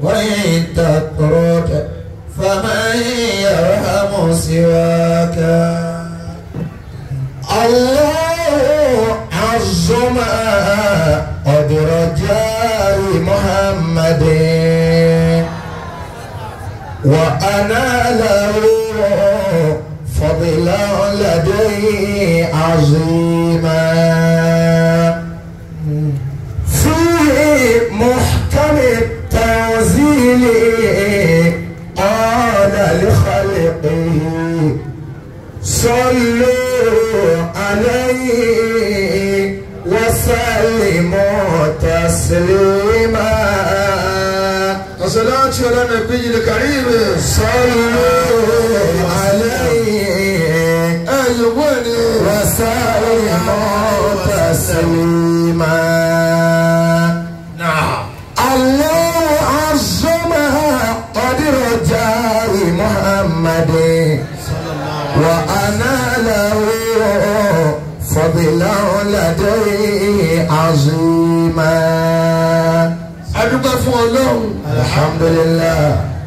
وإن تترك فمن يرحم سواك الله عظم قدر جار محمد وأنا له فضلا لدي عظيما في محكم التنزيل قال لخلقه صلوا عليه وسلموا تسليما الصلاة على النبي الكريم صلوا عليه أيوة وسلموا تسليما نعم الله عظمها قدر جار محمد وأنا له فضلا لديه عظيما adúgbò fún ọlọ́run. الحمد لله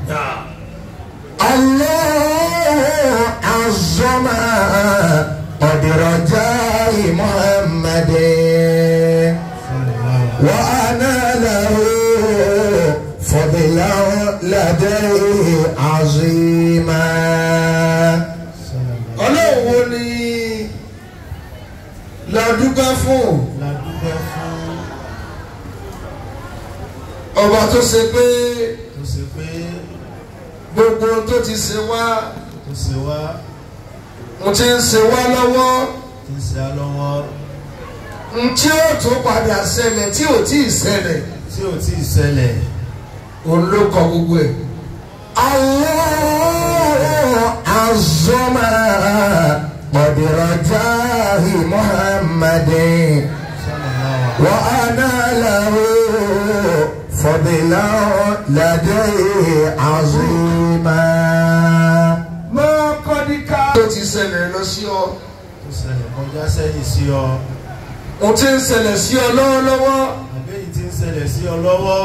الله عظم قدر جاه محمد وأنا له فضلا لديه عظيما ọlọ́run wo ni ládùúgbò fún ládùúgbò fún ọba tó ṣe pé tó ṣe pé gbogbo ohun tó ti ṣe wá tó ṣe wá mo ti ń ṣe wá lọ́wọ́ tí ń ṣe á lọ́wọ́ n tí ó tún padà ṣẹlẹ̀ tí ò tí ì ṣẹlẹ̀ tí ò tí ì ṣẹlẹ̀ òun ló kọ gbogbo ẹ̀. الله عظم قدر جاه محمد sallallahu وأنا له فضلا لديه عظيما mọ́ kọ́díkà tó ti ṣẹlẹ̀ lọ sí ọ tó ṣẹlẹ̀ kọjá sẹ́yìn sí ọ mo ti ń ṣẹlẹ̀ sí ọ lọ́wọ́lọ́wọ́ àbẹ́yìí tí ń ṣẹlẹ̀ sí ọ lọ́wọ́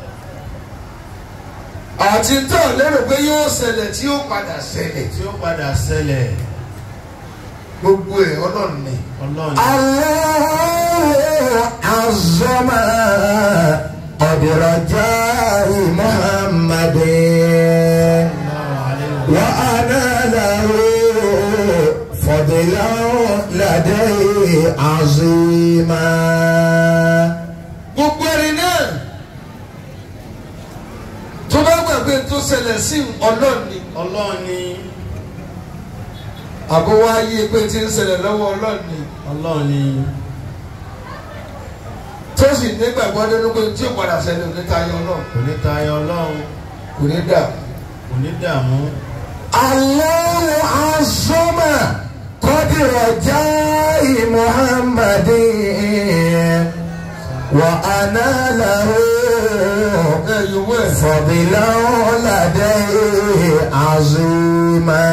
àti tó lérò pé yóò ṣẹlẹ̀ tí yóò padà ṣẹlẹ̀ tí ó padà ṣẹlẹ̀ gbogbo ẹ̀ ọlọ́run ni. ọlọ́run الله عظم قدر جاه محمد sallallahu alaihi wa وأنا له فضلا لديه عظيما gbogbo ẹni náà tó bá gbàgbé tó ṣẹlẹ̀ sí ọlọ́run ni ọlọ́run ni àbó wá yí pé tí ń ṣẹlẹ̀ lọ́wọ́ ọlọ́run ni ọlọ́run ni tó sì nígbàgbọ́ nínú pé tí ó padà ṣẹlẹ̀ ò ní tayọ náà kò ní tayọ ọlọ́run kò ní dà kò ní dààmú الله عظم قدر جاه محمد وأنا له ẹ̀yìn wẹ̀ فضلا لديه عظيما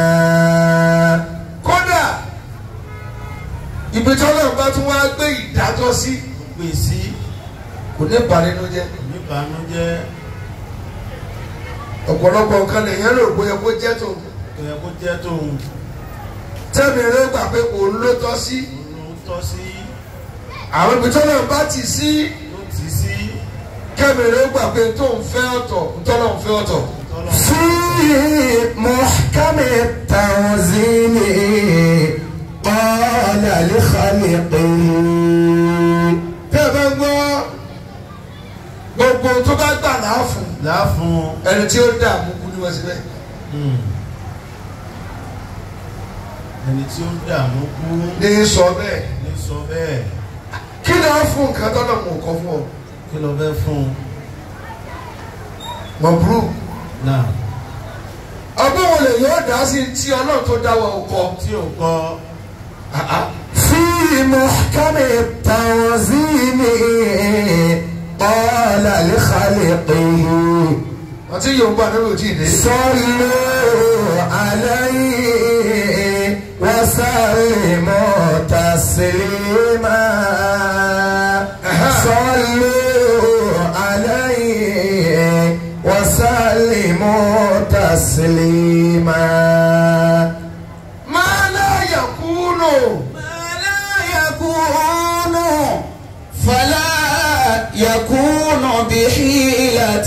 kódà ibi tí ọlọ́run bá tún wá gbé ìdájọ́ sí pè sí kò ní bà nínú jẹ́ oníbànújẹ́ ọ̀pọ̀lọpọ̀ nǹkan lèèyàn rò bóyá kó jẹ́ tó tó yẹ kó jẹ́ tóun tẹ́mi rẹ gbà pé òun ló tọ́ sí òun tọ́ sí àwọn ibi tí ọlọ́run bá ti sí ló tì í sí kẹ́mi rẹ gbà pé tóun fẹ́ ọ̀tọ̀ ntọ́lọ́run fẹ́ ọ̀tọ̀ tọ́lọ́ في محكم التنزيل قال لخلقه tẹ́ ẹ bá ń gbọ́ gbogbo tó bá gbà láàfún láàfún ẹni tí ó dààmú kú ní wọ́n síbẹ̀ ẹni tí ó ń dààmú kú ní sọ bẹ́ẹ̀ ní sọ bẹ́ẹ̀ kí ni wọ́n fún nǹkan tọ́lọ̀ mọ̀ kọ́ fún ọ kí ló fẹ́ fún un mọ̀búrú náà ọgbọ́n wo lè yóò dá sí tí ọlọ́run tó dáwọ́ ọkọ tí ò kọ́ في محكم التنزيل قال لخلقه àti yorùbá nínú òjì ìdè صلوا عليه وسلموا تسليما صلوا عليه وسلموا تسليما máa láyà kúrò ما لا يكون فلا يكون بحيلة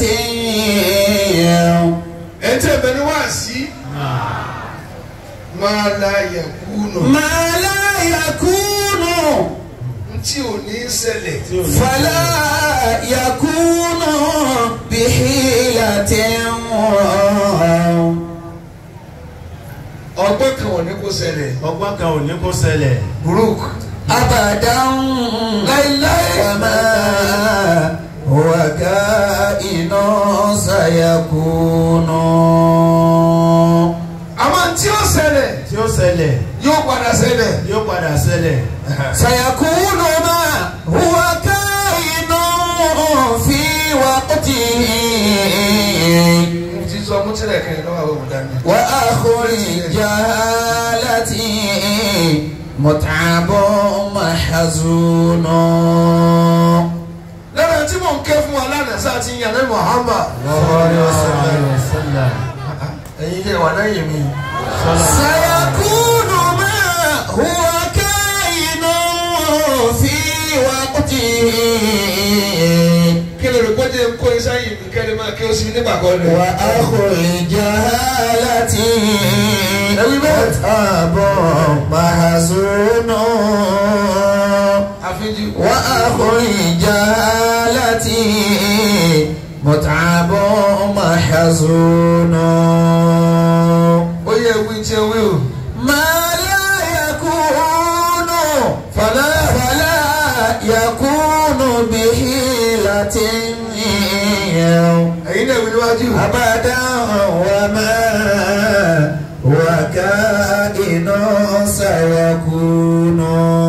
ẹ̀ ń tẹ̀ bẹ́ẹ̀ ni wá sí máa láyà kúrò ما لا يكون tí ò ní ṣẹlẹ̀ tí ò ní فلا يكون بحيلة ọgbọ́n kan ò ní kó ṣẹlẹ̀ ọgbọ́n kan ò ní kó ṣẹlẹ̀ burúk أبدا láíláí وما هو كائن سيكون àmọ́ tí ó ṣẹlẹ̀ tí ó ṣẹlẹ̀ yóò padà ṣẹlẹ̀ yóò padà ṣẹlẹ̀ سيكون ما هو كائن في وقته mo ti sọ mú tilẹ̀ kan lọ́wọ́ àwọn ọmọdé mi. وآخر جهالتي متعب محزون lára tí mò ń ké fún wa lánàá sáà ti yàn ní Muhammad ẹ̀yin ilé wa lẹ́yìn mi. سيكون ما هو كائن في وقته kí lè rò pé jẹ́ kó iṣẹ́ yìí mi kẹ́lẹ́ máa kí o sí nígbà kan rẹ̀. وأخو الجهالة متعب محزون àfijì. وأخو الجهالة متعب محزون ó yẹ wí tí ẹ wí o. ما لا يكون فلا فلا يكون بحيلة ẹ̀yin náà wí níwájú. أبدا وما وكائن سيكون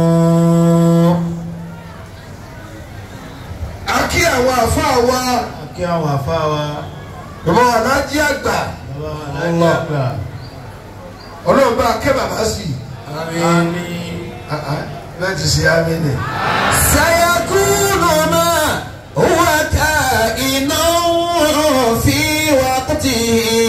a kí àwọn àfáà wa kí àwọn àfa wa bàbá wa lájí àgbà bàbá wa láyé àgbà ọlọ́run bá kẹ́ bàbá sí i. àmín Ah, ah, bẹ́ẹ̀ ti ṣe àmì nì. سيكون ما هو كائن في وقته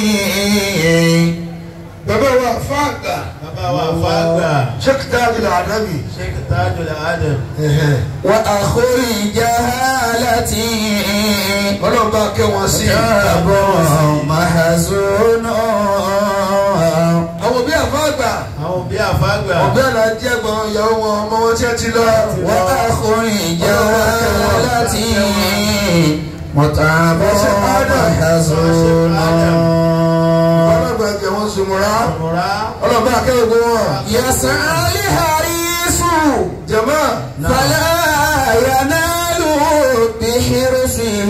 bàbá wa àfáà àgbà bàbá wa àfa àgbà sheikh tajul adabi. sheikh tajul adam وأخو الجهالة ọlọ́run bá kẹ́ wọn sí i. كتاب محزون àwọn òbí àfáà àgbà àwọn òbí àfa àgbà òbí àlàjì ẹ̀gbọ́n ìyàwó wọn ọmọ wọn tí ẹ ti lọ. وأخو الجهالة متعب محزون ọlọ́gbà ẹ̀jẹ̀ wọn sùnmùrà ọ̀rá ọlọ́gbà akẹ́wọ̀gbọ́ wọn. يسعى الحريص jama فلا ينال بحرصه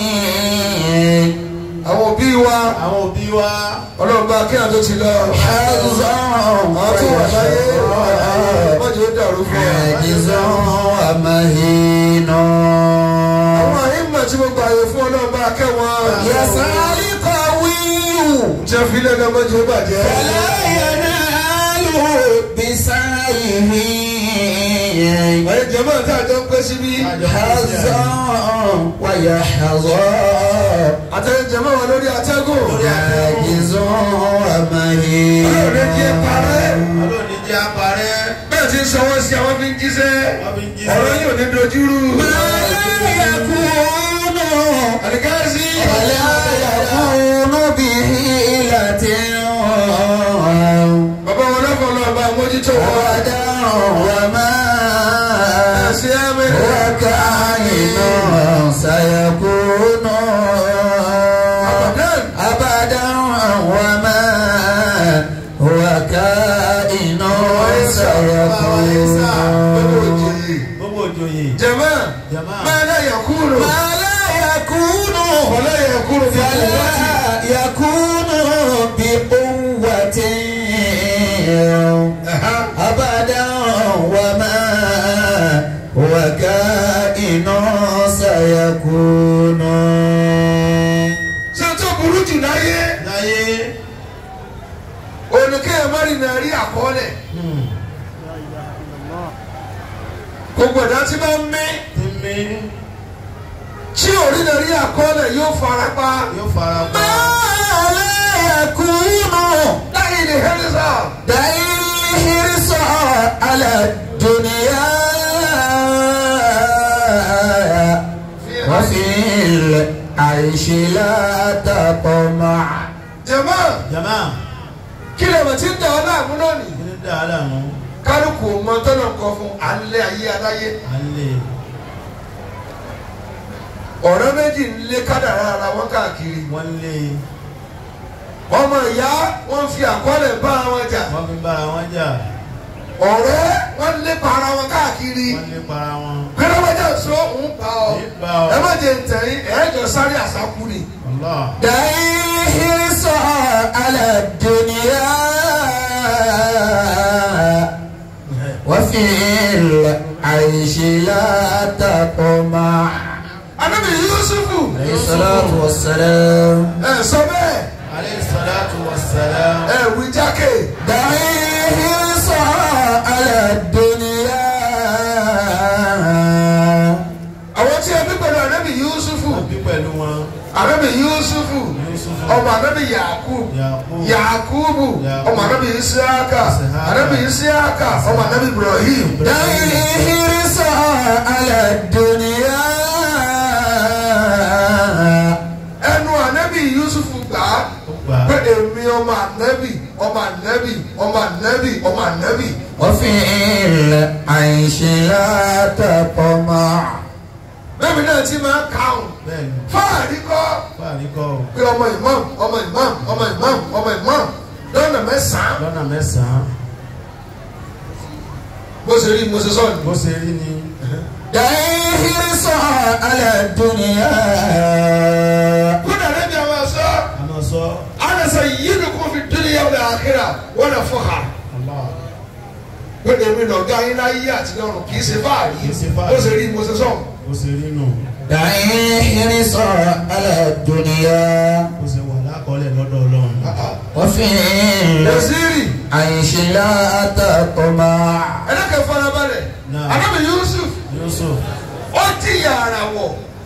àwọn òbí wa àwọn òbí wa ọlọ́gbà akẹ́wọ̀n tó ti lọ. حظا àwọn tó wà láyé ويشرع mọ́jọ́ ó dàrú fún wa. عاجز ومهين àwọn àyínmọ̀ tí mo gbà yẹ fún ọlọ́gbà akẹ́wọ̀n. يسعى القوي jẹ́ filẹ̀ náà mọ́jọ́ ó bàjẹ́. فلا ينال بسعيه àyè jama tá a jọ ń pẹ́ síbí. حظا ويحظى àtẹ̀yẹ jama wà lórí atẹ́gùn. عاجز ومهين ọlọ́run jẹ́ parẹ́. ọlọ́ọ̀ni jẹ́ àparẹ́ bẹ́ẹ̀ ti ń sanwó sí àwọn fi ń jíṣẹ́. wọ́n fi ń jí ọ̀rọ̀ yóò ní dojúrú. ما لا يكون àdìgáàsì. ولا يكون بحيلة bàbá wọn lọ́kọ̀ lọ bá mójútó wọn. أبدا وما ẹ̀sìn ẹ̀mí. وكائن سيكون Abadan. أبدا وما هو كائن سيكون gbogbo òjòyè jama jama máa náà yẹ kúrò. ما لا يكون wọlé yẹ kúrò bí kò wá sí. فلا يكون بقوة أبدا وما هو كائن سيكون ṣé tó burú jù láyé. láyé olùkẹ́yẹ mọ́rin náà rí àkọọ́lẹ̀. gbogbo ẹ̀dá tí bá ń mí. ti mí tí orí náà rí àkọọ́lẹ̀ yóò fara pa. yóò fara pa ما على الدنيا وفي العيش لا تطمع jama jama kí lè mọ̀ tí ń dà ọ́ láàmú náà nì kí ló dá a láàmú kálukú mọ tọ́nà kọ fún alẹ́ ayé aláyé à ń lè ọ̀rẹ́ méjì ń lé kádàrá ara wọn káàkiri wọ́n lé ọmọ ìyá wọn fi àkọọ́lẹ̀ bá wọn jà wọ́n fi bára wọn jà ọ̀rẹ́ wọn lé para wọn káàkiri wọ́n lé para wọn. gbẹdọgbẹdọ sọ òun bá ọ Nípa ẹ ọ má jẹ ntẹ̀yìn ẹ̀ẹ́dọ̀ sáré àsákú ni. Allah دعي حرصا على الدنيا وفي العيش لا تطمع anabi yusufu عليه الصلاة والسلام ẹ sọ bẹ́ẹ̀ alayhi salatu wa salam. ẹ wí jákè دعي حرصا على الدنيا àwọn tí ẹ bí pẹ̀lú anabi yusufu wọ́n bí pẹ̀lú wọn anabi yusufu Yusufu ọmọ anabi yakub Yakub yakubu Yakub. ọmọ anabi isiaka Isihaka. anabi isiaka ọmọ anabi ibrahim دعي حرصا على الدنيا ẹnu anabi yusufu gbà á ó gbà pé èmi ọmọ anabi ọmọ anabi ọmọ anabi ọmọ anabi وفي العيش لا تطمع bẹ́ẹ̀ mi náà ti máa kàún bẹ́ẹ̀ ni fáàrí kọ́ fáàrí kọ́ ọ pé ọmọ imam ọmọ imam ọmọ imam ọmọ imam lọ́nà mẹ́sàn-án lọ́nà mẹ́sàn-án bó ṣe rí mo ṣe sọ bó ni. ṣe rí ni دعي حرصا على الدنيا kúndà lẹ́bi àwọn ẹ̀ṣọ́ àmọ́ sọ ànàṣà yìí ni kò fi dúnìyà wọlé àkírà wọ́n lè fọ́ ha Allah pé èmi nà ọ̀gá yín láyé àti lọ́run kì í ṣe fáàrí Kì í ṣe fáàrí. bó ṣe rí mo ṣe sọ. bó ṣe rí nù دعي حرصا على الدنيا bó ṣe wà lákọọ́lẹ̀ lọ́dọ̀ Ọlọ́run وفي Yaziri العيش لا تطمع ẹlẹ́kẹ̀ farabalẹ̀ Náà. Ànábì Yusuf Yusuf ó ti yàrá wọ̀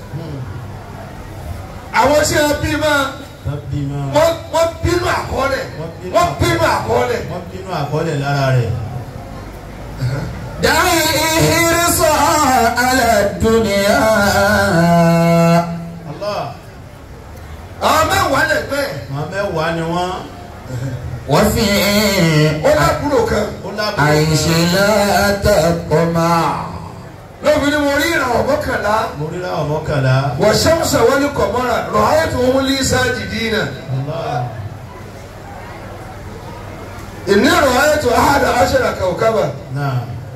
àwọn tí a bí máa tábí máa wọ́n wọ́n bínú àkọọ́lẹ̀ wọ́n bínú àkọọ́lẹ̀ wọ́n bínú àkọọ́lẹ̀ lára rẹ̀ دعي حرصا على الدنيا Allah àwọn mẹ́wàá lẹ́gbẹ́ àwọn mẹ́wàá ni wọ́n وفي ó lábúrò kan ó lábúrò العيش لا تطمع lóbi ni mo rí ìràwọ̀ mọ́kànlá mo rí láwọn mọ́kànlá wọ́n ṣẹ́muṣẹ́ wọ́n ní kọ̀mọ́ra rọ̀háyà tó ń lé sáàjì dínà Allah ìní rọ̀háyà tó ahàdà aṣọ́ra kàwkábà náà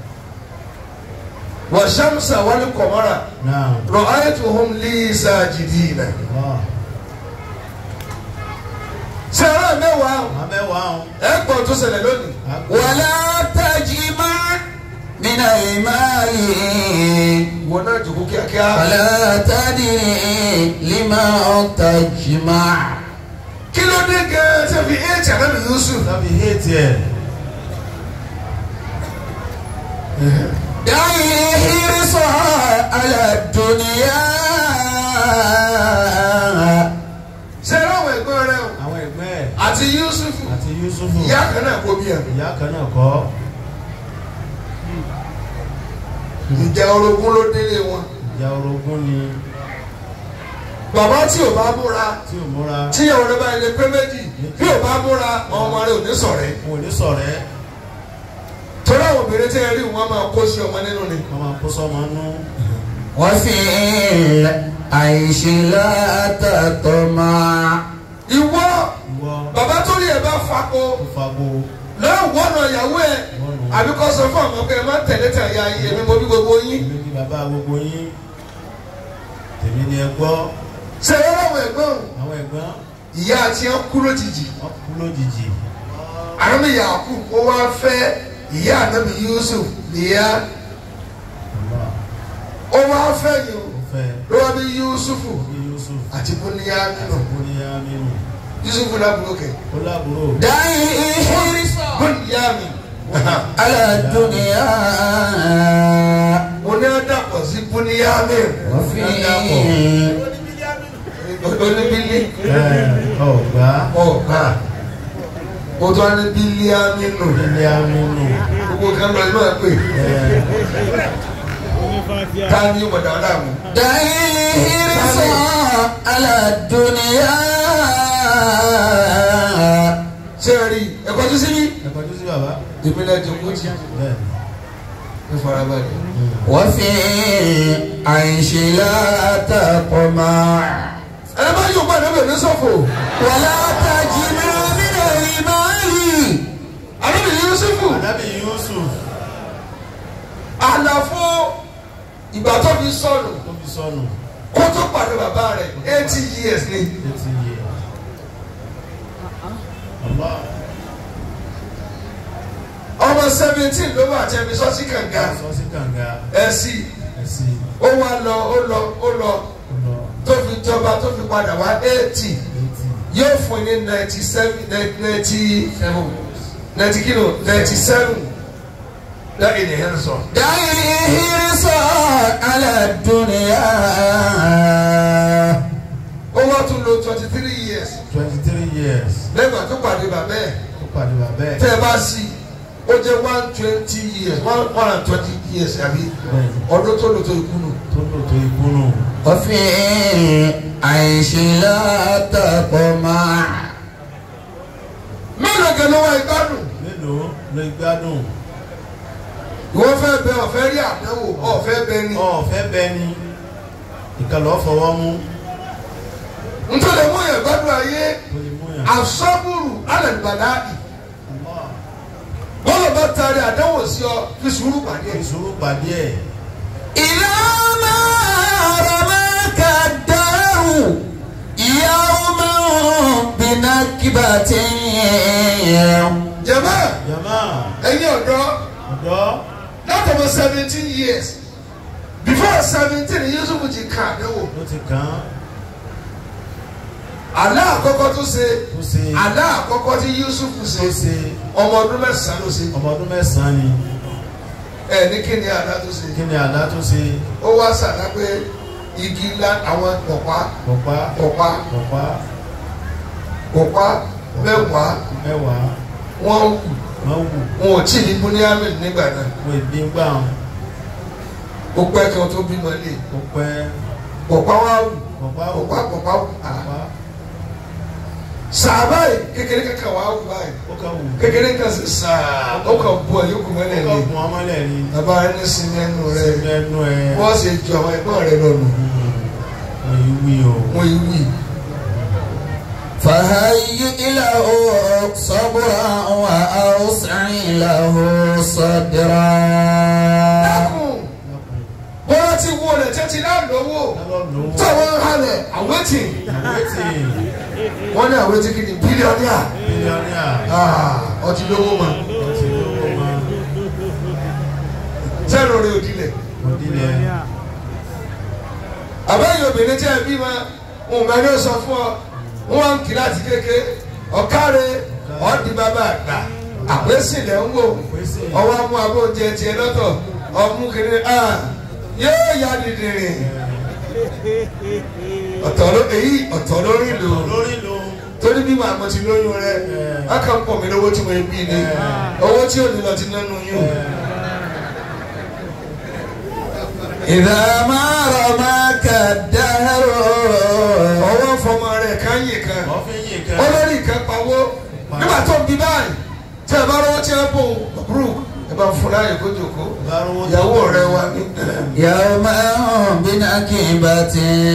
wọ́n ṣẹ́muṣẹ́ wọ́n ní kọ̀mọ́ra náà rọ̀háyà tó ń lé sáàjì dínà. Allah sẹ́rẹ̀ mẹ́wàá àwọn mẹ́wàá ọ̀hún ẹ̀ gbọ́ tó ṣẹlẹ̀ lónìí. ولا تجمع من المال wọn náà jòkó kíákíá. فلا تدري لما تجمع kí ló dé gan-an ṣe fi éèjì ànábì Yusuf. tàbí hétí ẹ̀ دعي حرصا على الدنيا sẹ́rẹ̀ àwọn ẹ̀gbọ́n rẹ̀ o àwọn ẹ̀gbẹ́ ẹ̀ àti Yusuf àti Yusufu ìyá kan náà kó bí ẹ̀. ìyá kan náà kọ́ ìjà orogún ló délé wọn. ìjà orogún ni bàbá tí ò bá múra tí ò múra tíyàwó rẹ̀ bá ilé pé méjì bí ò bá múra ọmọ rẹ̀ ò ní sọ̀rẹ́. wọn ò ní sọ̀rẹ́ torí àwọn obìnrin tí ẹ rí wọn máa kó sí ọmọ nínú ni. wọ́n máa kó sọ́mọ nú وفي العيش لا تطمع ìwọ ìwọ bàbá tó rí ẹ bá fako tó fagbó lọ́wọ́ ọ̀nà ìyàwó ẹ̀ àbí kọ́ sọ fún àwọn ọmọ pé ẹ má tẹ̀lé tẹ̀lé ayé èmi mo bí gbogbo yín. èmi ni bàbá gbogbo yín tèmi ni ẹ gbọ́ ṣe é láwọn ẹ̀gbọ́n àwọn ẹ̀gbọ́n ìyá àti ẹ̀ kú lójijì wọ́n kú lójijì àrùn yàkú ó wá fẹ́ ìyá ànábì Yusuf nìyá Allah ó wá fẹ́ yìí ó fẹ́ ló wá bí Yusufu bí Yusuf àti bóníyá nínú ó ní Aminu Yusufu lábúrò kẹ ó lábúrò دعي حرصا bóníyá mi على الدنيا mo ní ọ̀dàpọ̀ sí bóníyá mi وفي oníbílí ẹ ọgbà ọ̀gá o tó wá ní bílíà nínú ilé Aminu gbogbo kan lọ inú ẹ pé ta ni wọ̀dà ọ̀dà mu. دعيه رصا على الدنيا ṣé ẹ rí ẹ̀kọ́ tó síbí. ẹ̀kọ́ tó sí bàbá èmi náà jẹ kó jì bẹ́ẹ̀ ní farabalẹ̀. وفي العيش لا تطمع ẹ bá yóò gbà níbẹ̀ ní sọ́fò. ولا تجمع من المال àdébì yusufu anábì Yusuf àlàfo ìgbà tó fi sọnù tó fi sọnù kó tó pàdé bàbá rẹ̀ eighty years ni. létí yẹ Allah ọmọ seventeen ló wà tẹ́bi sọ́sí kànga sọ sí kànga ẹ̀ sí ẹ̀sìn ó wá lọ ó lọ ó lọ ọlọ tó fi jọba tó fi padà wá eighty létí yóò fún ní ninety seven ninety seven ninety kilo ninety seven láì ní hẹ́n sọ. دعيه رصا على الدنيا ó wá tún lo twenty three years twenty three years lẹ́gbàá tó pàdé bàbá ẹ̀ tó pàdé bàbá ẹ̀ tẹ́ ẹ bá sí ó jẹ́ one twenty years one one and twenty years àbí bẹ́ẹ̀ ọdún tó lò tó ikú nù. tó lò tó ikú nù وفي العيش لا تطمع mélòó kan ló wá ìgbádùn mélòó ló gbádùn ìwọ fẹ́ bẹ ọ̀fẹ́ rí àdánwò ọ̀fẹ́ bẹ ni ọ̀fẹ́ bẹ́ẹ̀ ni ìkàlọ́ fọwọ́ mú nítorí mú yẹn gbádùn ayé tó lè mú yàn. asọ́bùrù alẹ́nubàdàdì Allah. bọ́lá bá taari àdánwò sí ọ fi sùúrù pàdé ìṣòro pàdé ẹ̀ إلى ما رماك الدار يوما بنكبة jẹ̀mọ́ jama ẹ̀yin ọ̀dọ́ ọ̀dọ́ látọ̀mọ̀ seventeen years before seventeen Yusuf ti kà àdánwò ló ti kàn án àlá àkọ́kọ́ tó ṣe tó ṣe àlá àkọ́kọ́ tí Yusuf tó ṣe ṣe ọmọ ọdún mẹ́sàn-án ló ṣe ọmọ ọdún mẹ́sàn-án ni ẹ̀ ní kí ni àlá tó ṣe kí ni àlá tó ṣe ó wá sàdá pé igi ńlá àwọn pọ̀pá pọ̀pá pọ̀pá pọ̀pá pọ̀pá mẹ́wàá mẹ́wàá wọ́n wù wọ́n wù wọn ò tí ì ní búníámì nígbà náà wọ́n èdè ń gbà wọn ó pẹ́ kí wọ́n tó bímọ lé kó pẹ́ pọ̀pá wá wù pọ̀pá wù pọ̀pá pọ̀pá wù à pọ̀pá sàá báyìí kékeré kankan wà wù báyìí ó kà wù kékeré kan sì sàá ó kàn bu ẹ̀ yókù ó mọ́lẹ̀ kà ni gùn ọmọlẹ̀ ni bàbá rẹ ní sinmi ẹnu rẹ ẹnu ẹ̀ wọ́n sì ju àwọn ẹ̀gbọ́n rẹ lọ́nu wọ́n yìí wí o wọ́n yìí wì فهيئ له صبرا وأوسع له صدرا dákun bọ́lá ti wo rẹ̀ tẹ́tí náà lọ́wọ́ lọ́lọ́lọ́wọ́ táwọn halẹ̀ àwẹ́tì wẹ́tì wọ́n ní àwẹ́tì kí ni bílíọ̀nìà bílíọ̀nìà ọtí lówó mọ́ ọtí lówó máa sẹ́nu rẹ̀ òdìlẹ̀ òdìlẹ̀ àbẹ́yẹ obìnrin tí ẹ bí ma òun máa ní ó sọ fún ọ wọn wá ń kí láti kéke ọ̀kárẹ̀ ọ̀dì bàbá àgbà àpèsìlẹ̀ ń wò ọwọ́ amú abó oúnjẹ tiẹ̀ lọ́tọ̀ ọmú kiri a yóò yá dìdìrì ọ̀tọ̀ ló èyí ọ̀tọ̀ lórí lò lórí ló torí bí màá mo ti lóyún rẹ a kàn pọ̀ mí lówó tí mo bí ni owó tí ò ní lọ ti nánú yún. إذا ما رماك الدهر ọwọ́ fọmọ rẹ̀ káyè kan ọ̀fìn yìí kan olórí kan pawó nígbà tó ń bí báyìí tí ẹ bá rọwọ́ tí ẹ bò brooke ẹ bá fún láyè kó jòkó bárówó ìyàwó rẹ wá ní. يوما بنكبة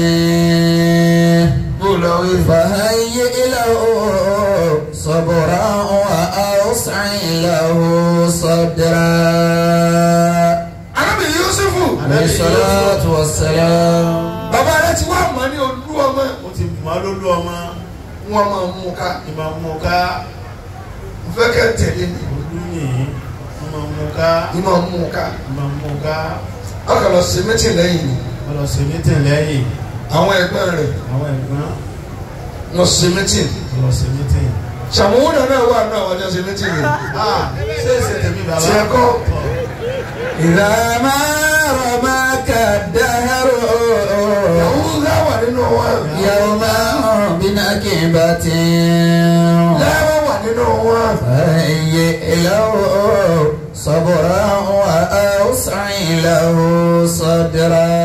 bó lọ wí. فهيئ له صبرا وأوسع له صدرا arábìnrin yusufu عليه الصلاة والسلام bàbá rẹ ti wá mọ ní olú ọmọ ó ti mọ́ lólú ọmọ wọn máa mú ká ìmọ̀ mú ká mo fẹ́ kẹ́ tẹ̀lé mi olú yìí wọ́n máa mú ká ní máa mú ká ìmọ̀ mú ká ọkọ̀ lọ sí mítìn lẹ́yìn ni wọ́n lọ sí mítìn lẹ́yìn àwọn ẹgbẹ́ rẹ̀ àwọn ẹ̀gbọ́n lọ sí mítìn wọ́n lọ sí mítìn. sàmúhùn náà wà náà wọ́n jọ sí mítìn yìí ah ṣé èsì tèmi bàbá Tiẹ̀ kọ́. Tọ́. إذا ما رماك الدهر Yahuda wà nínú wọn يوما بنكبة lẹ́wọ̀n wà nínú wọn فهيئ له صبرا وأوسع له صدرا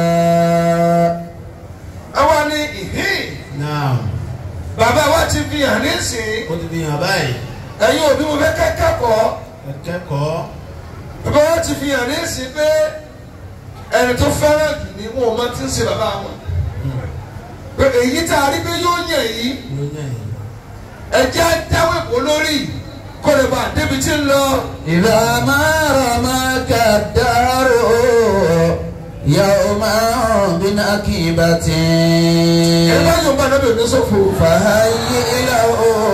àwa ní ìhín náà bàbá wa ti fi hàn nísìnyí ó ti fi hàn báyìí ẹ̀yin òbí mo fẹ́ kẹ́kọ̀ọ́ ẹ kẹ́kọ̀ọ́ bàbá wa ti fi hàn nísìnyí pé ẹni tó fẹ́ràn jù ní wọn ò mọ tí ń ṣe bàbá wọn pé èyí tá a rí pé yóò yàn yìí ló yàn yín. ẹjẹ́ dáwọ́ èkó lórí kó lè bá débi tí ń lọ. إذا ما رماك الدهر يوما بنكبة ẹ bá yóò bá dábìá ní sọ́fò. فهيئ له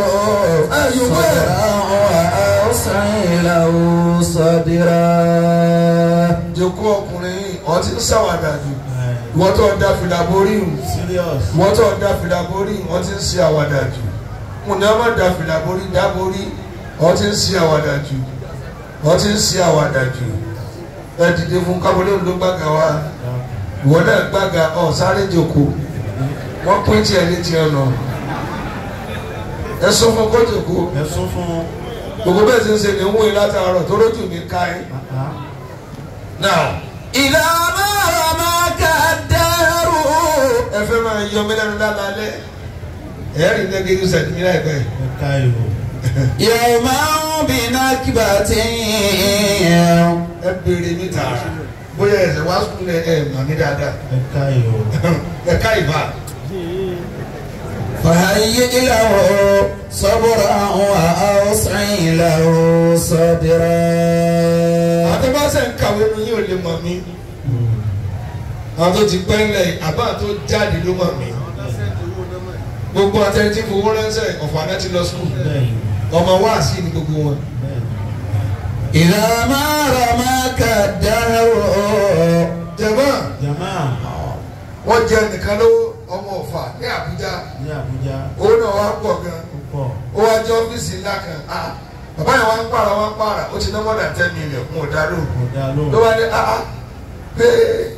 صدرا وأوسع له صدرا jẹ́kú ọkùnrin ọ̀ ti ń ṣàwàdà jù Ẹ, wọ́n tó da fìlà borí hù serious wọ́n tó da fìlà borí wọ́n ti ń ṣe àwàdà jù mo ní wọ́n má da fìlà borí dá borí wọ́n ti ń ṣe àwàdà jù wọ́n ti ń ṣe àwàdà jù ẹ dìde fún kábọ̀lẹ́ òun ló gbàgà wa ìwọ náà gbàgà ọ̀ sáré jòkó wọ́n pín tiẹ̀ ní tiẹ̀ nà ẹ sọ fún kó jòkó ẹ sún fún gbogbo bẹ́ẹ̀ ti ń ṣe ní ń wúni látàárọ̀ tó lójú mi ká ẹ. àá now إذا ما رماك الدهر ẹ fẹ́ máa yọ mí lẹ́nu lálẹ́ ẹ̀ẹ́rì nẹ́gẹ́dù sẹ̀dí láìpẹ́ ẹ ká ìrò يوما بنكبة ẹ béèrè mi tààrà bóyá ẹsẹ̀ wá sùn lẹ ẹ mà mí dáadáa ẹ ká ìrò ẹ ká ìbá فهيئ له صبرا وأوسع له صدرا àtọ́bàṣẹ ń kàwé nu yín ò lè mọ̀ mí àwọn tó ti pẹ́ ńlẹ̀ àbá tó jáde ló mọ̀ mí gbogbo àtẹni tí fowó ránṣẹ́ ọ̀fọ̀ àná ti lọ sùkúl bẹ́ẹ̀ ọmọ wá sí ni gbogbo wọn. bẹ́ẹ̀ إذا ما رماك الدهر jẹ̀mọ́ jama wọ́n jẹ nìkan lówó ọmọ ọ̀fà ní Àbújá ní Àbújá owó náà wá pọ̀ gan púpọ̀ ó wá jẹ́ ọ́fíìsì ńlá kan ah bàbá yẹn wá ń pààrà wá ń pààrà ó ti ná more than ten million fún ọ̀dà lóhùn kò dá ló lóhùn wá ní ah ah pé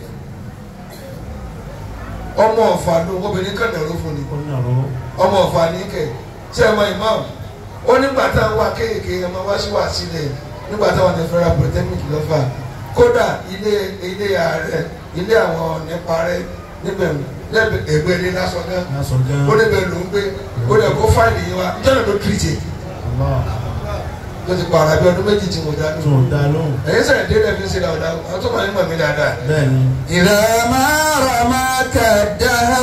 ọmọ ọ̀fà ló obìnrin kan dẹ̀rọ fún ni ó nàró ọmọ ọ̀fà ní kẹ̀ tí ẹ mọ imam ó nígbà tá a wá kéèké ẹ máa wá sí wá sílẹ̀ nígbà táwọn ní fẹ́ra polytechnic lọ́fà kódà ilé ilé ààrẹ ilé àwọn nípa rẹ níbẹ̀ lẹ́gbẹ̀ẹ́ ẹgbẹ́ ilé lásán náà lásán gan ó níbẹ̀ ló ń gbé ó dẹ̀ kó fáìlì yín wá ìjọba ló tìrìtì Allah ló ti pààrà bí ọdún méjì tí mo dá tó nù. dá lóhùn ẹ̀yin sẹ̀rẹ̀ dé lẹ́ẹ̀fi ṣe dáadáa àwọn tó máa ń mọ̀ mí dáadáa. bẹ́ẹ̀ ni إذا ما رماك الدهر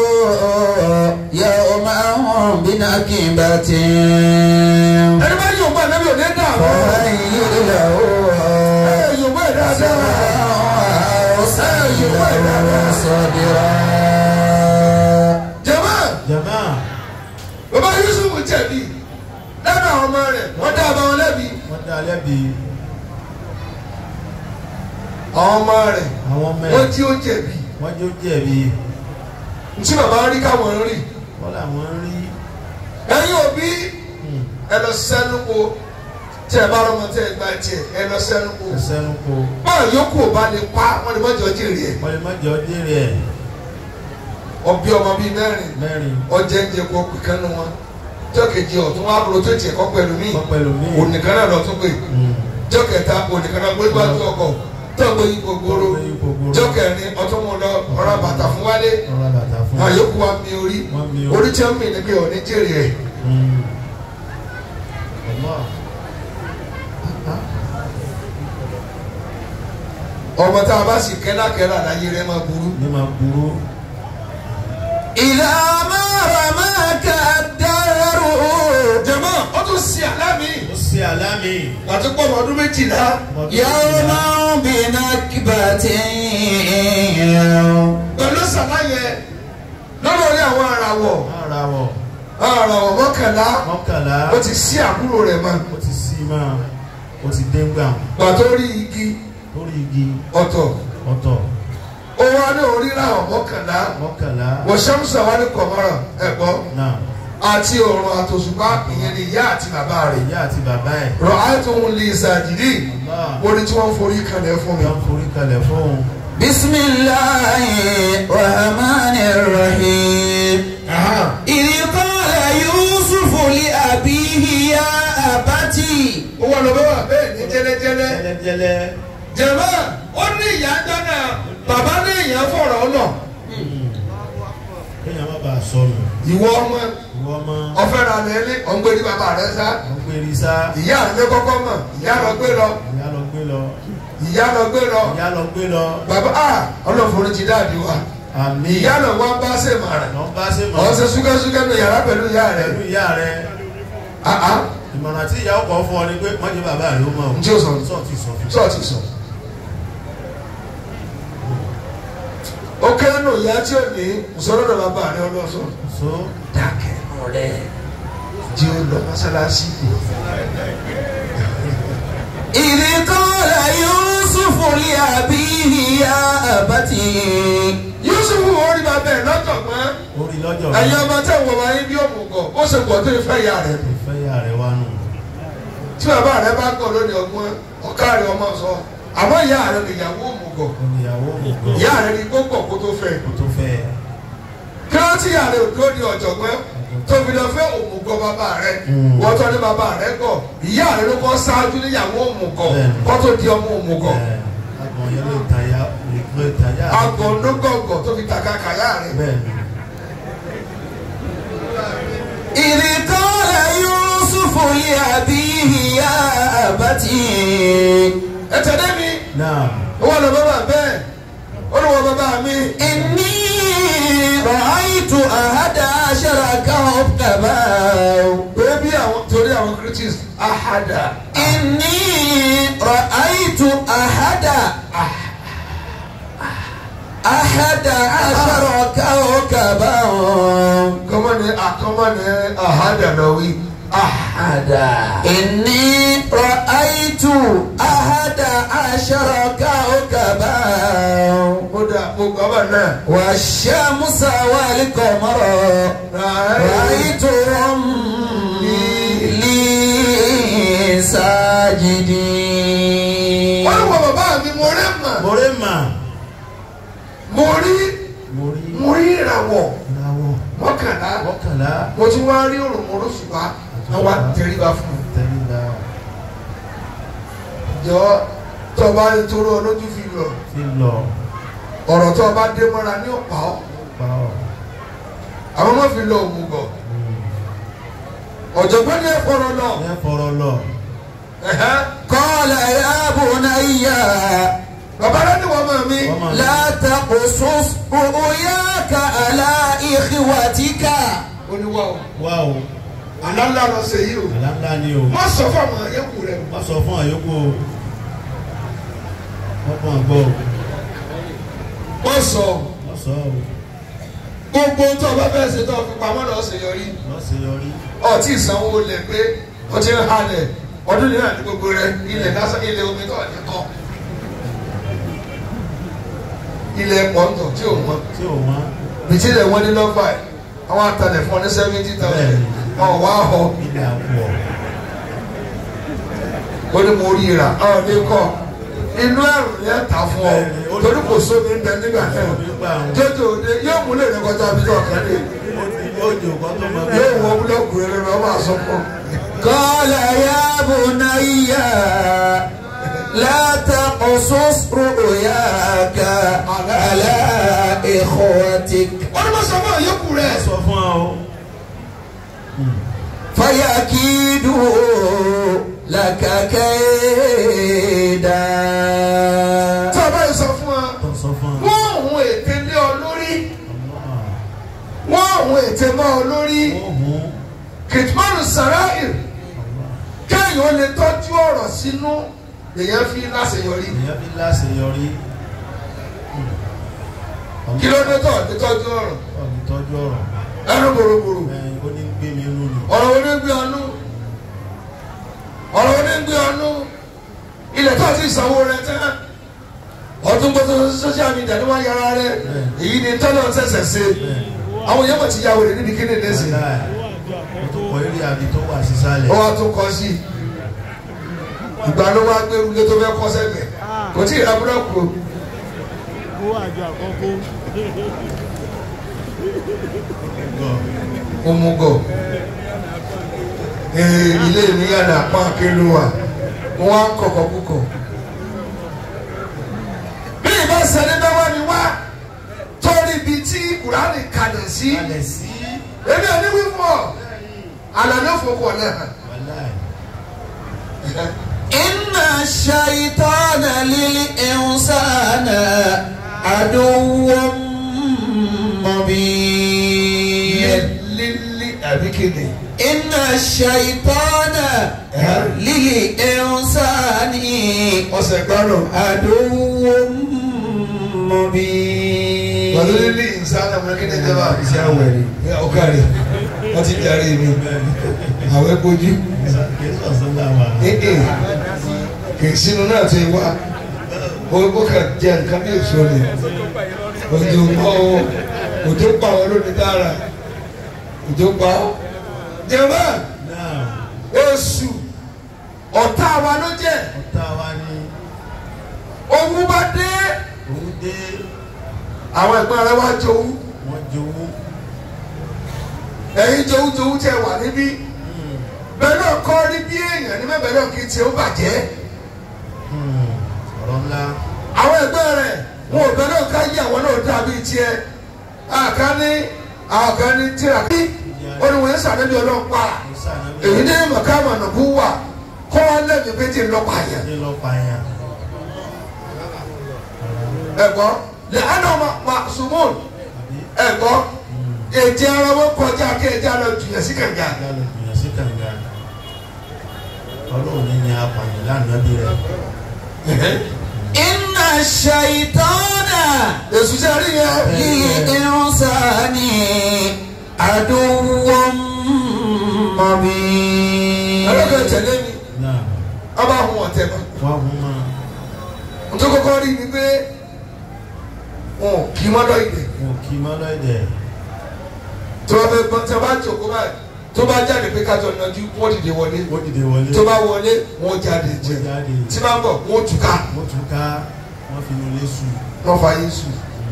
يوما بنكبة ẹni bá yóò gbọ́ ẹ̀nẹ́bí ò ní dààmú. فهيئ له ẹ yóò gbọ́ ẹ̀ dáadáa. صبرا وأوسع له صدرا jẹ̀mọ́ jama bàbá Yusuf jẹ̀bi lẹ́nu àwọn ọmọ rẹ̀ wọ́n dá ọba wọn lẹ́bi. wọ́n dá lẹ́bi àwọn ọmọ rẹ̀ àwọn ọmọ wọ́n ẹ̀ tí ó jẹ̀bi. wọ́n jó jẹ̀bi ntí bàbá rí káwọn rí. wọ́n làwọn rí ẹ̀yin òbí hmm, ẹ lọ sẹ́nu ko tí ẹ bá rọmọ tí ẹ gba tiẹ̀ ẹ lọ sẹ́nu ko. ẹsẹ̀ ń kó báwo yòókù ò bá lè pa wọ́n lè mọ́jọ́ jèrè ẹ̀. wọ́n lè má jẹ́ ọdún rẹ̀ ọbí ọmọ bíi mẹ́rin mẹ́rin ọjẹ́ ń jẹ kó pè kánú wọn jọ́kejì ọ̀tún wá kúrò tó tiẹ̀ kọ́ pẹ̀lú mí wọ́n pẹ̀lú mí ònìkan náà lọ tún pè Hmm, jọ́kẹta ònìkan náà gbé wájú ọkọ̀ tó gbé yí gbogbooro wọ́n gbé yí gbogbooro. jọ́kẹrin ọtún mú lọ ọ̀rọ̀ bàtà fún wálé ọ̀rọ̀ bàtà fún àwọn yòókù wa mi orí Wọ́n mi orí. orí tí wọ́n mi ní pé òní jèrè ẹ̀ Hmm. Allah. ọmọ tá a bá sì kẹ́lákẹ́lá láyé rẹ̀ máa burú. ní máa burú إذا ما رماك الدهر jẹ̀mọ́ ó tún sí àlámì ó ṣe àlámì àti pọ̀ ọmọ ọdún méjìlá يوما بنكبة pẹ̀lú sàlàyé lọ́dọ̀ orí àwọn àràwọ̀ ara wọ̀ àràwọ̀ mọ́kànlá mọ́kànlá ó ti sí àbúrò rẹ̀ mọ́ ó ti sí máa ó ti dé ńgbà gbàtó rí igi lórí igi ọ̀tọ̀ ọ̀tọ̀ ó wá ní orí ràwọ̀ mọ́kànlá mọ́kànlá wọ́n ṣàmùsà wá ní kọ̀mọ́rà ẹ̀gbọ́ náà àti òrùn àtòṣùpá ìyẹn ni ìyá àti bàbá rẹ̀ ìyá àti bàbá ẹ̀ rọ̀ àìtòhun lè ṣàjìdí Allah wọ́n ní tí wọ́n forí kalẹ̀ fún mi. yọ ń forí kalẹ̀ fóun بسم الله الرحمن الرحيم Aha. إذ قال يوسف لأبيه يا أبتي ó wà lọ bá wà bẹ́ẹ̀ ní jẹ́lẹ́jẹ́lẹ́ jẹ́lẹ́jẹ́lẹ́ jẹ̀mọ́ ó ní ìyá dáná bàbá ní ìyá fọ̀rọ̀ ọ̀nà kéèyàn má bàa sọnù ìwọ ọmọ ìwọ ọmọ ọfẹ́ ra lẹ́lẹ́ ọ̀ngbẹ́ni bàbá rẹ sá wọn gbé rí sá ìyá rẹ kọ́kọ́ mọ̀ ìyá lọ gbé lọ ìyá lọ gbé lọ ìyá lọ gbé lọ ìyá lọ gbé lọ bàbá a ọlọ́fọ̀rọ̀ ti dáàdi wa àmì ìyá lọ wá bá ṣe màrà lọ bá ṣe mọ ọ̀ ṣe súkẹ́súkẹ́ ní yàrá pẹ̀lú ìyá rẹ pẹ̀lú ìyá rẹ àá ìmọ̀ràn tí ìyá ọkọ̀ fún ọ ni pé mọ́jú bàbá rẹ ó mọ̀ ọ́ Ǹjẹ́ o sọ? sọ ti sọ fún sọ́ọ̀tì sọ. ó kéré nù ìyá tí ò ní ìsọ̀rọ̀dọ̀ bàbá rẹ ọlọ́sọ̀ so dákẹ́ ọ̀rẹ́ jẹ́ ó lọ mọ́sálásí إذ قال يوسف لأبيه يا أبت Yusuf orí bàbá ẹ̀ lọ́jọ̀gbọ́n orí lọ́jọ́ ẹ̀yin ọmọ tẹ̀ wọ̀ wáyé bí òmùgọ̀ ó ṣe pọ̀ tó ìfẹ́ ìyá rẹ̀ nù. ìfẹ́ ìyá rẹ wá nù tí bàbá rẹ bá gọ̀ lónìí ọgbọ́n ọ̀ká rẹ ọmọ sọ àmọ́ ìyá rẹ nìyàwó òmùgọ̀ oníyàwó ògùn ìyá rẹ ní gbogbo kó tó fẹ́ kò tó fẹ́ kí wọ́n ti ìyá rẹ ò dúró di ọ̀jọ̀gbọ́n tóbi lọ fẹ́ òmùgọ̀ bàbá rẹ Mm. wọ́n tọ́ ní bàbá rẹ gọ̀ ìyá rẹ ló kọ́ ṣáájú níyàwó òmùgọ̀ Bẹ́ẹ̀ni. kó tó di ọmọ òmùgọ̀ ẹ̀ agbọ̀n yẹn lè tàyà lè tàyà àgọ̀ lógọ̀gọ̀ tó fi tàkà kàyà rẹ. bẹ́ẹ̀ ni إذ قال يوسف لأبيه يا أبت ẹ tẹ̀lé mi náà wọ́n lọ bàbá bẹ́ẹ̀ ó ní wọ́n bàbá mi. إني رأيت أحد عشر كوكبا bẹ́ẹ̀bi àwọn torí àwọn critics ahada إني رأيت أحد أحد عشر كوكبا kọ́mọ́ ni àkọ́mọ́ ni ahada lọ wí ahada. إني رأيت أحد عشر كوكبا kódà mo gbọ́ bá náà. والشمس والقمر رأيتهم لي ساجدين wọ́n ní wọ bàbá mi mo rí mà mo rí mà mo rí mo rí mo rí ìràwọ̀ ìràwọ̀ mọ́kànlá mọ́kànlá mo ti wá rí òrùmọ̀rọ̀ ṣùgbọ́n àwọn àtẹríba fún un. tẹ̀lé jọ tó bá ń toró olójú fi lọ fi lọ ọ̀rọ̀ tó bá dé mọ́ra ní ọ̀pá ọ́ pa ọ́ àwọn ọmọ fi lọ òmùgọ̀ ọ̀jọ̀gbọ́n ní ẹ̀fọ́rọ̀ lọ. ní ẹ̀fọ́rọ̀ lọ ẹ̀hẹ́. قال يا بني bàbá rẹ ni wọ́n mọ̀ mí. wọ́n máa لا تقصص رؤياك على إخوتك ó ní wá o wá o àlálà lọ sí yìí o àlàńlá ni o má sọ fún àwọn ẹ̀yẹ́kù rẹ o. wọ́n sọ fún àyókù o wọ́n kàn gbọ́ o wọ́n sọ wọ́n sọ o gbogbo tó o bá fẹ́ ṣe tó o fi pamọ́ lọ sí yọrí wọ́n ṣe yọrí ọtí ìsanwó lẹ̀ pé o ti ń halẹ̀ ọdún yìí náà ní gbogbo rẹ ilẹ̀ lásán ilẹ̀ omi tó ọ̀dẹ́ kọ́ ilẹ̀ pọ̀ntọ̀ tí o mọ̀ tí ò wọ́n bìtí ilẹ̀ wọn ní lọ́gbà ẹ̀ àwọn atalẹ̀ fún ọ ní seventy thousand ọ̀ wá họ ilẹ̀ àpò ó ní mo rí ra ọ̀ ní kọ́ inú ẹ̀rù yẹn ta fún ọ torí kò sómi ń bẹ nígbà náà nígbà àwọn jọjọ òde yóò múlẹ̀ ní kọjá bí tó ọ̀kan lé yóò di òkọ́ tó mọ yóò wọ búlọ́ọ̀kù rẹ lọ máa sọ fún ọ. قال يا بني لا تقصص رؤياك على إخوتك wọ́n ní wọ́n sọ fún àyẹ̀kù rẹ̀. sọ fún ọ o فيكيدوا لك كيدا tí a bá yẹ sọ fún wa tó sọ fún ọ wọ́n òun ète lé ọ lórí wọ́n òun ète mọ́ ọ lórí ohun kìtìmọ́nù sàráìr kéèyàn ó lè tọ́jú ọ̀rọ̀ sínú lèyàn fi láṣeyọrí èèyàn fi láṣeyọrí kí ló dé tọ̀ ní tọ́jú ọ̀rọ̀ ọ̀gbìn tọ́jú ọ̀rọ̀ ẹnu bòròbòrò ẹ̀yìn ó ní gbé mi nù ní ọ̀rọ̀ wo ní gbé ọnú ọ̀rọ̀ wo ní gbé ọnú ilẹ̀ tó ti sanwó rẹ tẹ́ ọdún gbọ́dọ̀ social media ni wọ́n yára rẹ èyí ni tọ́lọ̀ ṣẹ̀ṣẹ̀ ṣe àwọn èèyàn mọ̀ ti yàwó rẹ̀ níbi kíni ní sí Wàláì, ó tó kọ eré àbí tó wà sísàlẹ̀ ó wá tún kọ sí ìgbà ló wá gbé ilé tó fẹ́ kọ́ sẹ́gbẹ̀ kò tí ì ra búrọ́kù o. kó àjọ àkọ́kọ́ òmùgọ̀ ee ilé mi yàrá pọ́n akélu wa mo wá ń kọ̀kọ̀ púpọ̀ bí ìbá sẹ́ni bá wà ní wá torí ibi tí kùránì kalẹ̀ sí kalẹ̀ sí èmi ò ní wí fún ọ àlàyé òfòkò náà wàláì إن الشيطان للإنسان عدو مبين lílí àbí kéde إن الشيطان للإنسان ọ̀sẹ̀ gbọ́dọ̀ عدو مبين pẹ̀lú lílí ìsáná ọmọ kéde jẹba ìṣe àwẹ̀rẹ̀ ọ̀kàrẹ̀ wọ́n ti darí mi àwẹ̀ kojú kì í sọ̀sọ́ láwa ee kì í sínú náà ti wá ó ó kà jẹ nǹkan bí èso ni òjò mọ́ o òjò pa ọ́ lónìí dára òjò pa ọ́ jẹ̀mọ́ náà oṣù ọ̀tá wa ló jẹ́ ọ̀tá wa ní owó bá dé òun dé àwọn ẹ̀gbọ́n rẹ wá jowú wọ́n jowú ẹ̀yin jowú jowú tẹ wà níbí bẹ́ẹ̀ náà kọ́ rí bí èèyàn ní mẹ́bẹ̀ẹ́ náà kì í tiẹ̀ ó bàjẹ́ ọ̀rọ̀ ńlá àwọn ẹgbẹ́ rẹ̀ wọn ò bẹ́ẹ̀ náà ká yí àwọn náà dàbí tiẹ̀ àká ní àwọn kan ní tíra kí olùwẹ̀ sàdébí ọlọ́run pa kò sànàbí èyí ní mọ̀kámà nàbú wà kọ́ wọn lẹ́mìí pé tí ń lọ́pàá yẹn ní lọ́pàá ẹ̀gbọ́n lè àná ma sùmùn àbí ẹ̀gbọ́n èjì ara wọn kọjá kí ẹjẹ ara jùlọ sí kànga ìyá ló gbìyànjú sí kànga ọlọ́run ní ní apààyàn lánàá bí rẹ̀ إن الشيطان èsù sẹ́ rí yẹn للإنسان عدو مبين ẹlẹ́kẹ̀ tẹ̀lé mi náà ọba hun ọ̀tẹ̀ mọ́ wọ́n hún mọ́ nítorí kọ́kọ́ rí ni pé wọn ò kí mọ́dọ̀ ìdè wọn kì í mọ́ lọ́ọ̀dẹ̀ tí wọ́n fẹ́ gbọ́n tí wọ́n bá jòkó báyìí tó bá jáde pé kájọ nájú wọ́n dìde wọlé ó dìde wọlé tó bá wọlé wọ́n jáde jẹ wọ́n jáde tí bá ń bọ̀ wọ́n túká wọ́n tún ká wọ́n fi inú ilé sùn wọ́n fa Yésù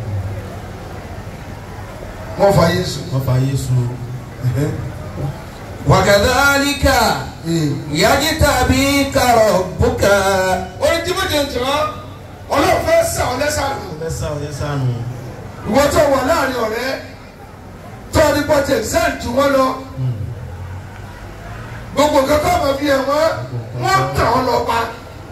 wọ́n fa Yésù. wọ́n fa Yésù وكذلك يجتبيك ربك orí tí mo jẹ ń tọ́ ọlọ́run fẹ́ sà ọ́ lẹ́sàánù lẹ́sà ọ̀yẹ́ sànù ìwọ tó wà láàrin ọ̀rẹ́ tó ní pọ̀tẹ́ sẹ́ǹtì wọn lọ gbogbo nǹkan tó máa fi hàn wọ́n wọ́n tàn án lọ pa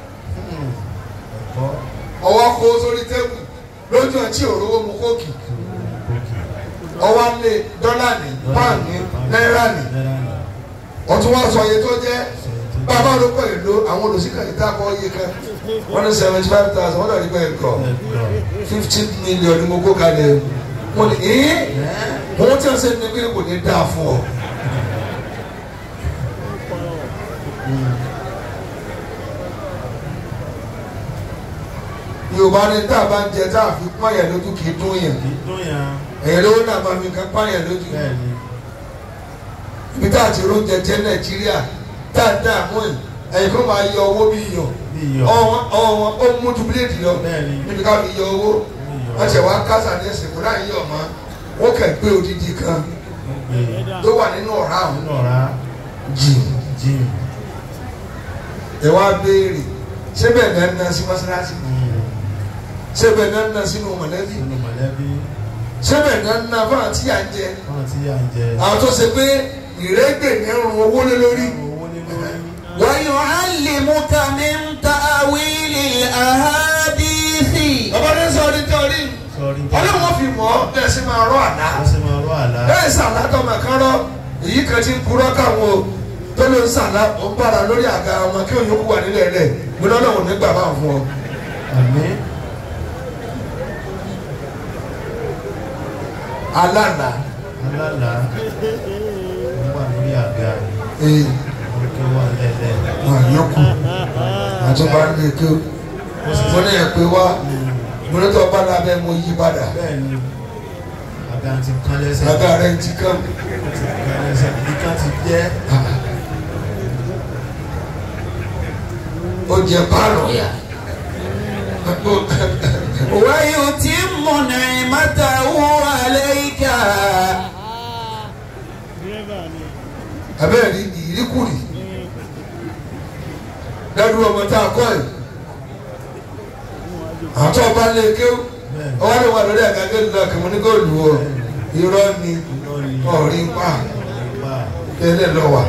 ẹ̀kọ́ ọwọ́ kó sórí tẹ́kù lójú ọtí òróró mu kóòkì ọwọ́ lé dọ́là ní pound ní náírà ní náírà ní ọtún wá sọ iye tó jẹ́ bàbá ló pẹ̀ ló àwọn olùsíkà yìí dákọ̀ iye kan wọ́n ní seventy five thousand wọ́n dàbí pẹ̀ kọ̀ ẹ̀kọ́ fifteen million ni mo kó kalẹ̀ wọ́n ní ee wọ́n tí wọ́n sẹ́ni pé kò ní dáa fún ọ. yorùbá ní tá a bá ń jẹ tá a fi pààyàn lójú kì í dún yàn kì í dún yàn ẹ̀yìn lówó náà máa fi nǹkan pààyàn lójú bẹ́ẹ̀ ni ibi tá a ti róúnjẹ jẹ nàìjíríà tá a dá àmú ẹ̀ ẹ̀yìn kan máa yọ owó bí iyọ̀ bí iyọ̀ ọwọ́ wọn ó mú ju bíléèdì lọ bẹ́ẹ̀ ni níbi ká fi yọ owó bí iyọ̀ wọ́n ṣe wá kásá ní ẹsẹ̀ kúrò àyè ọ̀mọ́ wọ́n kẹ̀ gbé odidi kan gbé tó wà nínú ọ̀rá àwọn nínú ọ̀rá jì jim ẹ wá béèrè ṣé bẹ́ẹ̀ náà ń ná sí mọ́sálásí ṣé bẹ́ẹ̀ náà ń ná sínú mọ̀lẹ́bí sínú mọ̀lẹ́bí ṣé bẹ́ẹ̀ náà ń ná fún àti à ń jẹ fún tí à ń jẹ àwọn tó ṣe pé ìrẹ́gbẹ̀ ní ẹrùn owó lé lórí owó ní lórí ويعلمك من تأويل الأحاديث bàbá ní sọ ní torí sọrí ọlọ́wọ́n fi mọ̀ ọ́ bẹ́ẹ̀ sì máa rọ́ àná wọ́n sì máa rọ́ àlá bẹ́ẹ̀ sàlá tó máa kán rọ́ èyí kan ti ń purọ́ káwọn o tó ló ń sàlá ó ń bára lórí àga ọmọ kí òyìnbó wà nílẹ̀ rẹ̀ gbọ́dọ̀ ọlọ́wọ́n nígbà máa fún ọ. àmì alánà alálà wọ́n wà lórí àga ee wọ́n kí wọ́n lẹ́lẹ́ wọn yọkù àtúbà ń lè ké mo ní ẹ pé wá mo ní tó bá lábẹ́ mo yí padà bẹ́ẹ̀ ni àga ti kán lẹ́sẹ̀ àga rẹ̀ ti kán ti kán lẹ́sẹ̀ ìkan ti jẹ́ ó jẹ pálọ̀ ويتم نعمته عليك dírẹ́bà ni abẹ́rẹ́ ní ìríkùrì dádúró ọmọ tá a kọ́ ẹ̀ àtọ́ ọba lè kéwù ọwọ́ ni wà lórí àgàgé lọ kí mo ní kó lù ọ́ irọ́ ni ọ̀rí pa ẹlẹ́ lọ wà.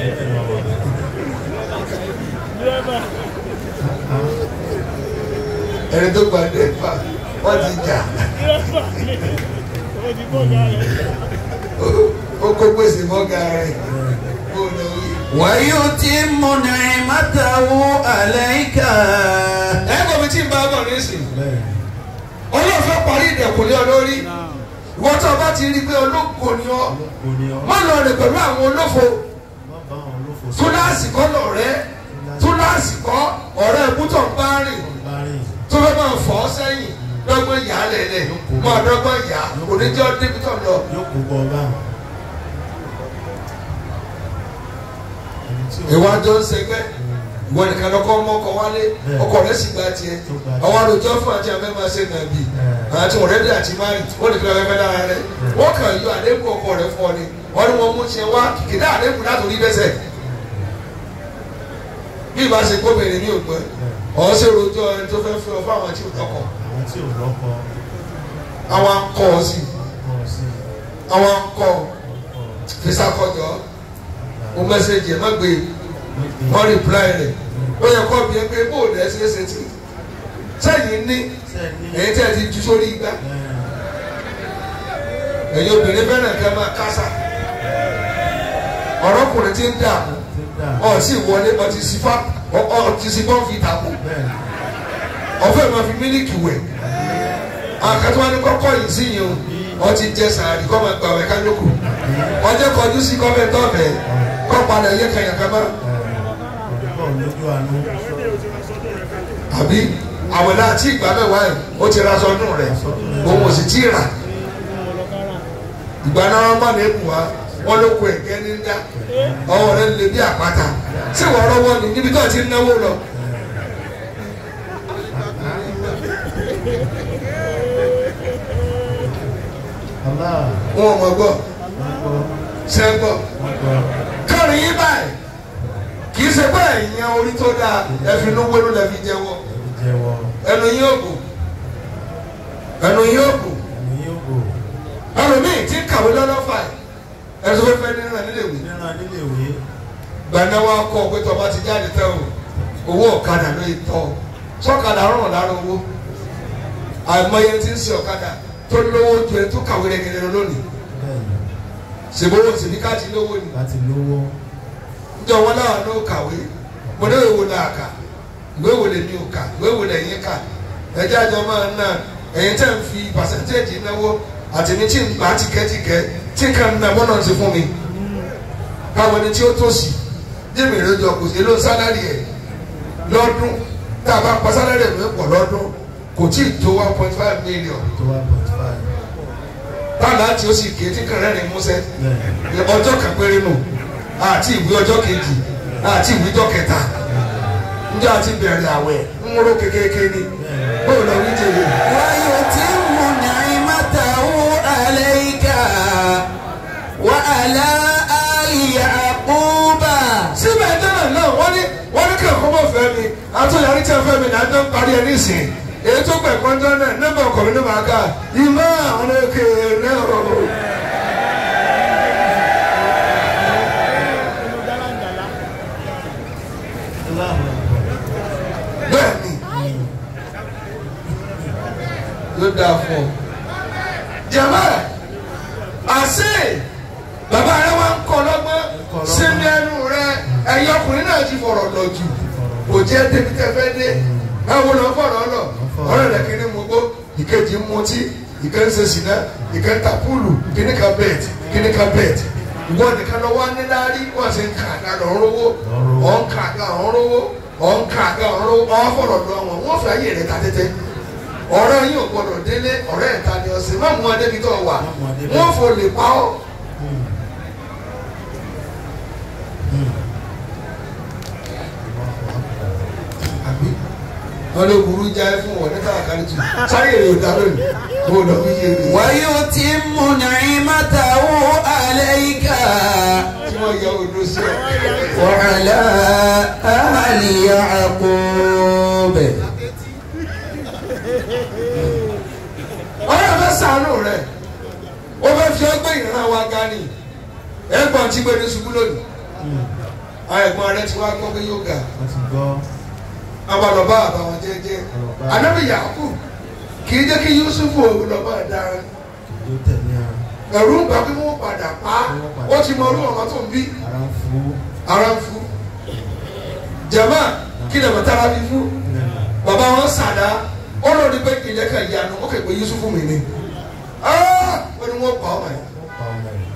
ẹni tó gba dẹ́fà wọ́n ti jà ó kó gbèsè mọ́gà rẹ̀ kó lọ rí. ويتم نعمته عليك ẹ kò fi tí ń bá bọ̀ nísìn ọlọ́fẹ́ parí ìdẹ̀kùn lé ọ lórí ìwọ́n tó o bá ti rí i pé olóko ni ọ má lọ rìn pẹ̀lú àwọn olófo túláàsì kọ́ lọ̀rẹ́ túláàsì kọ́ ọ̀rẹ́ ìbútọ̀ ń bá rìn tó fẹ́ máa fọ́ ọ sẹ́yìn dọ́gbọ́n yà á lẹ̀lẹ̀ máa dọ́gbọ́n yà á oníjọ́ débi tó lọ. ìwájọ́ ń sẹgbẹ́ ìwọ nìkan lọ́kọ́ mọ́ ọkọ̀ wálé ọkọ̀ rẹ̀ sì gba tiẹ̀ àwọn àròjọ fún àti abẹ́ máa ṣe nàbì àti ọ̀rẹ́dẹ̀ àti márì wọ́n nìkan lọ́kọ́ fẹ́ lára rẹ̀ wọ́n kàn yọ àlékún ọkọ̀ rẹ̀ fún ọ ni wọ́n ní wọ́n mú tiẹ̀ wá kìkìdá àlékún látòrí dẹ́sẹ̀ bí ìbá ṣe gómìnà ní òpin ọ̀ ṣe rojọ́ ẹni tó fẹ́ fẹ́ ọ fún àwọn tí ò lọ́kọ̀ àwọn akọ ọ sí àwọn akọ fisakọjọ o mẹsẹgì ẹ má gbé wọn rìpláì rẹ ó yẹ kọ́ bí ẹ pé bó o lẹ ṣe é ṣe tí sẹ́yìn ní èyí tẹ́ ẹ ti ju sórí igbá ẹ̀yin obìnrin fẹ́ràn kẹ́ máa kásá ọ̀rọ̀kùnrin ti ń dààmú ọ̀ sì wọlé ọ̀ ti sífà ọ̀ ti sí bọ́ǹfì tàkù ọ̀fẹ́ máa fi mílíkì wẹ̀ àkàtúwá ní kọ́kọ́ yìí sí yìí o wọ́n ti jẹ sàárì kọ́ máa gbàwẹ̀ kálukú wọ́n jẹ́ kọjú sí kọ́mẹ́ntọ́ bẹ̀ kọ́ padà yẹ kẹyàn kama. àbí àwọn náà tí ìgbà mẹ́wàá yìí ó ti ra sọdún rẹ̀ òun ò sì tí ì rà ìgbà náà wọ́n bá ní èkó wa wọ́n ló kó ẹ̀gẹ́ ní dá ọwọ́ rẹ̀ lè bí àpáta tí wọ́n rọ́wọ́ ni níbi tó ti náwó lọ. wọn ò mọ̀ gbọ́ sẹ́gbọ́ kọrin yín báyìí kì í ṣe pé ẹ̀yìn orí tó dáa ẹ̀fín ló wẹ́rú lẹ́fi jẹ́wọ́ ẹnu yín ò bò ẹnu yín ò bò ẹlòmíì tí ń kàwé lọ́lọ́fà ẹ̀ ẹ̀sùn fẹ́fẹ́ nínú ẹ̀ nílé ìwé gbàná wa kọ́ pé tọ́ba ti jáde tẹ́ o owó ọ̀kadà ló yẹ tọ́ sọ́kadà rọrùn lára owó àìmọye tí ń ṣe ọ̀kadà tó lówó ju ẹ tó kàwé rẹ̀ gẹ́gẹ́ lónìí sèbówó sèbí káàtì lówó ni láti lówó njẹ wọn náà ló kàwé mo ní ìwé wo náà kà ìwé wo lè mi ò kà ìwé wo lè yín kà ẹjẹ àjọ máa ń ná ẹ̀yin tẹ́ ń fi pàṣẹntéèjì náwó àti ní tí ń gbà tìkẹ́tìkẹ́ tí kan ń ná bọ́nà ti fún mi káwọn ẹni tí ó tó sí jẹ́mi ìrẹ́jọ kò sí ló ń sálárì ẹ̀ lọ́dún tá a bá pa sálárì ẹ̀ pọ̀ lọ́dún kò tí ì tó one point five million tó wá point five táàlà tí ó sì ké tí kẹrẹ́ rìn músẹ́ ọjọ́ kan péré nù àti ìwé ọjọ́ kejì àti ìwé ọjọ́ kẹta njẹ́ àti bẹ̀rẹ̀ àwẹ̀ ń ró kékeré ni bóyá lọ wí jèrè. ويتم نعمته عليك وعلى آل يعقوب síbẹ̀ dáná náà wọ́n ní wọ́n ní kẹ́kọ̀ọ́ mọ̀ fẹ́ mi àtúnyàrí tí a fẹ́ mi náà tó ń parí ẹ nísìn èyí tó gbẹ̀ kọ́ńtọ́ náà nọ́mbà ọkọ̀ mi ní màá ká ìmọ̀ àwọn èké náà rọrùn. bẹ́ẹ̀ ni yóò dáa fún ọ. jama àṣẹ bàbá rẹ wá ń kọ lọ́gbọ́n sínú ẹnu rẹ ẹ̀yin ọkùnrin náà ti fọ̀rọ̀ lọ jù kò jẹ́ débi tẹ́ fẹ́ dé báwo lọ fọ̀rọ̀ lọ ọ̀rẹ́ rẹ kiri mú gbó ìkejì ń mutí ìkẹ́ ń ṣe sìnà ìkẹ́ ń ta púùlù kíní kan bẹ́ẹ̀tì kíní kan bẹ́ẹ̀tì ìwọ nìkan lọ wá níláárí wọ́n ṣe ń kà á lọ rówó ọ̀ ń kà á lọ rówó ọ̀ ń kà á lọ rówó ọ̀ fọ̀rọ̀ lọ wọn wọ́n fẹ́ ayé rẹ̀ ta tẹ́tẹ́ ọ̀rẹ́ yín ò gbọ́dọ̀ délé ọ̀rẹ́ ìta ni ọ̀sẹ̀ má mú adébi tó wà wọ́n fò lè pa ọ́. wọ́n ló burú jáde fún wọn ní káàkiri tù sáré èrè òdà lónìí kó o lọ bí yé mi. ويتم نعمته عليك wọ́n yẹ odò sí ọ. وعلى آل يعقوب ọ̀rẹ́ fẹ́ sànù rẹ̀ ó fẹ́ fi ọgbẹ́ ìran wa ga ni ẹ̀gbọ́n tí gbé ní ṣubú lónìí àwọn ẹ̀gbọ́n rẹ̀ ti wá gbọ́ pé yóò ga wọ́n ti gbọ́ abalọba àbàwọn jẹ́jẹ́ anabi yaku kì í jẹ́ kí yusufu lọ́ba dára yóò tẹ̀lé ara ẹ̀rù ń gbà pé wọ́n padà pa ó ti mọ orú ọmọ tó ń bí ara ń fún ara ń fún jama kí lè mọ tára bí fún bàbá wọn sàdá ó lọ ní pé ìjẹ́ ká ìyanu ó kẹ́ pé yusufu mi ni ó ní wọ́n pa ọmọ yẹn pa ọmọ rẹ̀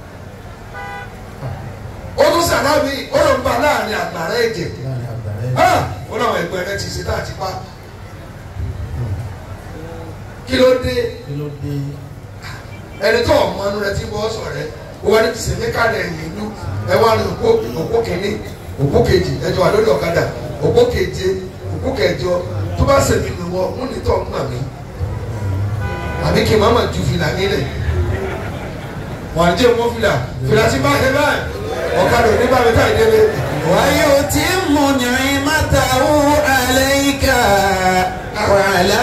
ó tún sàdá mi ó lọ ń ba láàrin àgbàrá ẹ̀jẹ̀ láàrin àgbàrá ó láwọn ẹgbẹ́ rẹ ti ṣe tá àti pa kí ló dé kí ló dé ẹni tó ọmọ inú rẹ ti bọ́ sọ rẹ ó wá ní tìsẹ̀mí káàdì ẹ̀yìn ìlú ẹ wá ní òpó òpó kìíní òpó kejì ẹjọ wà lórí ọ̀kadà òpó keje òpó kẹjọ tó bá sẹ̀mí mi wọ mú ní tọ́ ń gbà mí àbí kí n má má ju fìlà nílẹ̀ wọ́n á jẹ́ mọ́ fìlà fìlà tí bá ṣe báyìí ọ̀kadà ò ní bá mi ká ìdílé ويتم نعمته عليك وعلى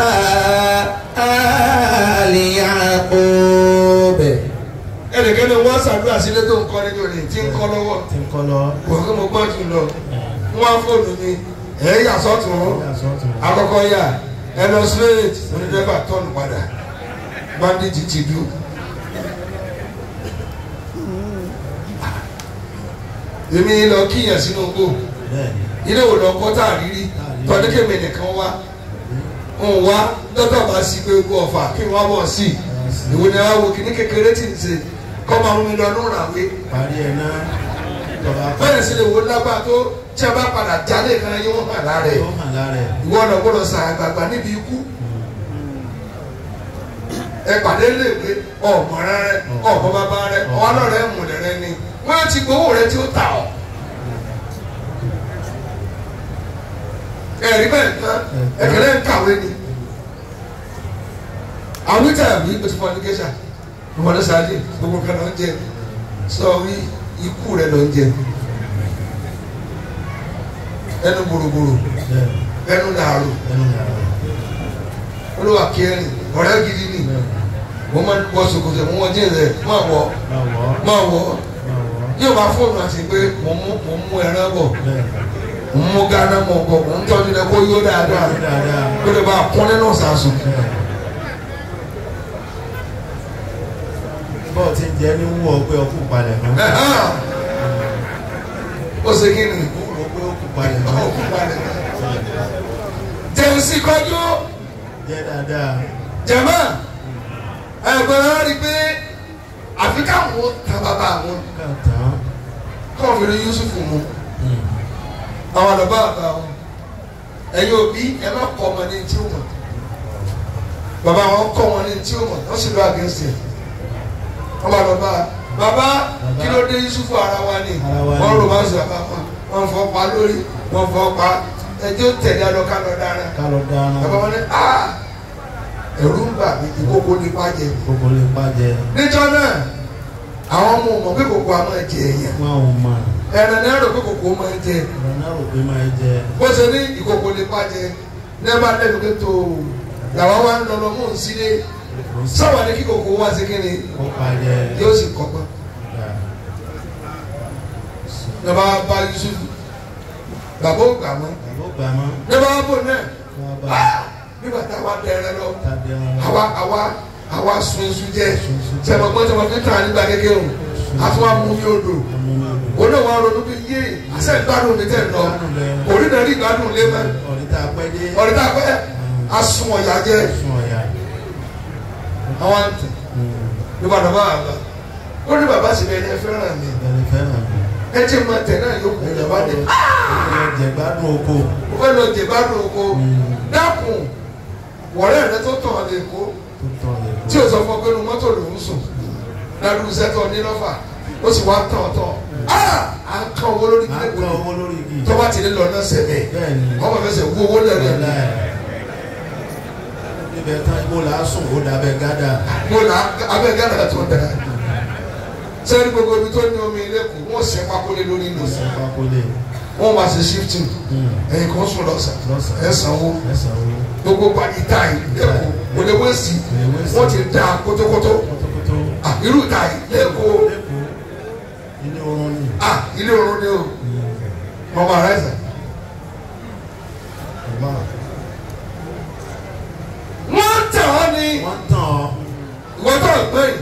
آل يعقوب ẹnìkẹ́ni wọ́n ṣàdúrà sílé tó ń kọ́ nínú rẹ̀ tí ń kọ́ lọ́wọ́ tí ń kọ́ lọ wọ́n kí mo gbọ́ jù lọ wọ́n á fóònù mi ẹ̀ yà sọ́tún àkọ́kọ́ yà ẹ lọ straight onídẹ́fà tọ́nù padà bandage ti dùn. èmi lọ kíyàn sínú gbò bẹ́ẹ̀ ilé wò lọ kọ́ tá a rírí tọ́jú kémi nìkan wá ń wá dọ́tà bá sí pé gbọ́ ọ̀fà kí wọ́n bọ̀ sí i ìwé ni wọ́n wo kíní kékeré tì ń ṣe kọ́ máa mú mi lọ nínú àwé parí ẹ̀ náà tọ́ba bẹ́ẹ̀ sì lè wo lágbá tó tí a bá padà jálè kan yóò hàn lára ẹ̀ tó hàn lára ẹ̀ ìwọ ọ̀nà gbọ́dọ̀ sàn àgbààgbà níbi ikú ẹ pàdé léèwé ọmọ rẹ ọmọ bàbá rẹ ọlọrẹ múlẹ rẹ ni wọn ti gbowó rẹ tí ó tà ọ. ẹ̀rí bẹ́ẹ̀ tán ẹ̀kẹ́lẹ́ ń kàwé ni àwọn ìta àbí o ti fọ ẹdíkẹ́sà ìwọlé sáájì gbogbo kan ló ń jẹ sọ wí ikú rẹ ló ń jẹ ẹnu gbòrògbòrò bẹ́ẹ̀ ẹnu làárò ẹnu yàrá olúwa kẹrin ọ̀rẹ́ gidi ni wọ́n máa ń wọ ṣòkòtò mú wọn jíǹ rẹ̀ máa wọ̀ máa wọ̀ ọ́ máa wọ̀ máa wọ̀ ọ́ yóò bá fóònù àti pé mo mú mo mú ẹran bọ̀ bẹ́ẹ̀ mo mú gánà mọ̀ bọ̀ mo ń tọ́jú rẹ̀ kó yó dáadáa dáadáa kó lè bá a kún nínú sàásùn. bẹ́ẹ̀ bọ́ọ̀ ti ń jẹ́ ní wú ọ pé ọkùn palẹ̀ mọ́ ó ṣe kí ni wú ọ pé ọkùn palẹ̀ mọ́ ó kú balẹ̀ jẹun sí kọjú jẹ́ dáadáa jẹ̀mọ́ ẹ̀gbọ́n rẹ̀ rí i pé àfi káwọn ta bàbá àwọn kàn tán kọ́ fi rí Yusuf mu àwọn àlọ́bá àbá wọn ẹ̀yin òbí ẹ má kọ́ ọmọ ní tí ó mọ̀ bàbá wọn kọ́ wọn ní tí ó mọ̀ wọ́n sì lọ àgẹ́sì ẹ̀ wọ́n bá lọ bá a bàbá kí ló dé Yusuf ara wa ni Ara wa ni. wọ́n rò máa ń sọ bàbá wọn wọ́n fọ́ pa lórí wọ́n fọ́ pa ẹjọ́ tẹ̀lé alọ́ ká lọ dára ká lọ dáná bàbá wọn ní aa ẹ̀rù ń bà mí ìkókó nípa jẹ gbogbo lè pàjẹ́ níjọ́ náà àwọn ọmọ mọ̀ pé kòkó a máa jẹ èèyàn wọn ò mọ̀ ẹ̀rọ náà rò pé kòkó máa jẹ ọ̀rọ̀ náà rò pé máa jẹ bó ṣe ní ìkòkò lè pàjẹ́ nẹ́ẹ̀bà lẹ́nu pé tó làwọn wá ń lọ lọ mú un sílé sáwà ní kí kòkó wá sí kíni ó pàjẹ́ yóò sì kọ́gbọ́n nígbà bá Yusuf bàbá ò gbà mọ́ àbó gbà mọ́ nígbà bò náà wọ́n bá ah, nígbà táwa dẹrẹ lọ tàbí ẹran àwa àwa àwa sun iṣu jẹ sẹmọ gbọ́n sẹmọ fi tàn nígbà kékeré o àtúwà mú mi odò òun náà wà ronú bí yé àṣẹ ìgbádùn mi tẹ̀ lọ òrí náà rí ìgbádùn lé mọ́ ọ̀rítà pẹ́ dé ọ̀rẹ́ tá a pẹ́ asun ọ̀yà jẹ́ sún ọ̀yà àwọn àǹtẹ̀ ní bàbá bàbá ó ní bàbá sì bẹ́ẹ̀ ni ẹ fẹ́ràn mi ẹni fẹ́ràn mi ẹ jẹ́ mọ tẹ̀ náà yóò kú ìjọba dé jẹ̀gbádùn oko ó fẹ́ lọ jẹ gbádùn oko dákun wọ̀rẹ́ rẹ tó tàn án lè kó tó tọ̀ lè kó tí o sọ fún ọ pé inú mọ́tò lòún sùn ládùúgbò sẹ́tọ̀ nílọ́fà ó sì wá tàn tàn á ń kàn owó lórí à ń kílẹ̀ kọ́ kò owó lórí igi tó bá ti lè lọ náà sẹ́bẹ̀ bẹ́ẹ̀ ni ọmọ fẹsẹ̀ wú owó lẹ́nu ọ̀la ẹ̀ níbẹ̀ tán ibo là á sùn ó dàbẹ̀ gádà mo là abẹ́ gánà tó ń dara sẹ́ni gbogbo ibi tó ní omi lẹ́kọ̀ọ́ wọ́n sẹ́ pákólé lórí ìlú ṣe pákólé wọ́n wá sí shifting Hmm. ẹ̀yìn kan sùn lọ́sàn Lọ́sàn. ẹ̀ sanwó ẹ̀sán owó gbogbo pàdé táyì lẹ́kọ̀ọ́ òdewé sí Òdewé sí. wọ́n ti da kótókótó kótókótó Ah, irú táyì lẹ́kọ̀ọ́ lẹ́kọ̀ọ́ ilé oorun ni ah ilé oorun ni o mọ̀mọ́ rẹ̀ sà ọba wọ́n tẹ̀ ọ́ ni wọ́n tàn ọ́ ìwọ́n tó ń pè é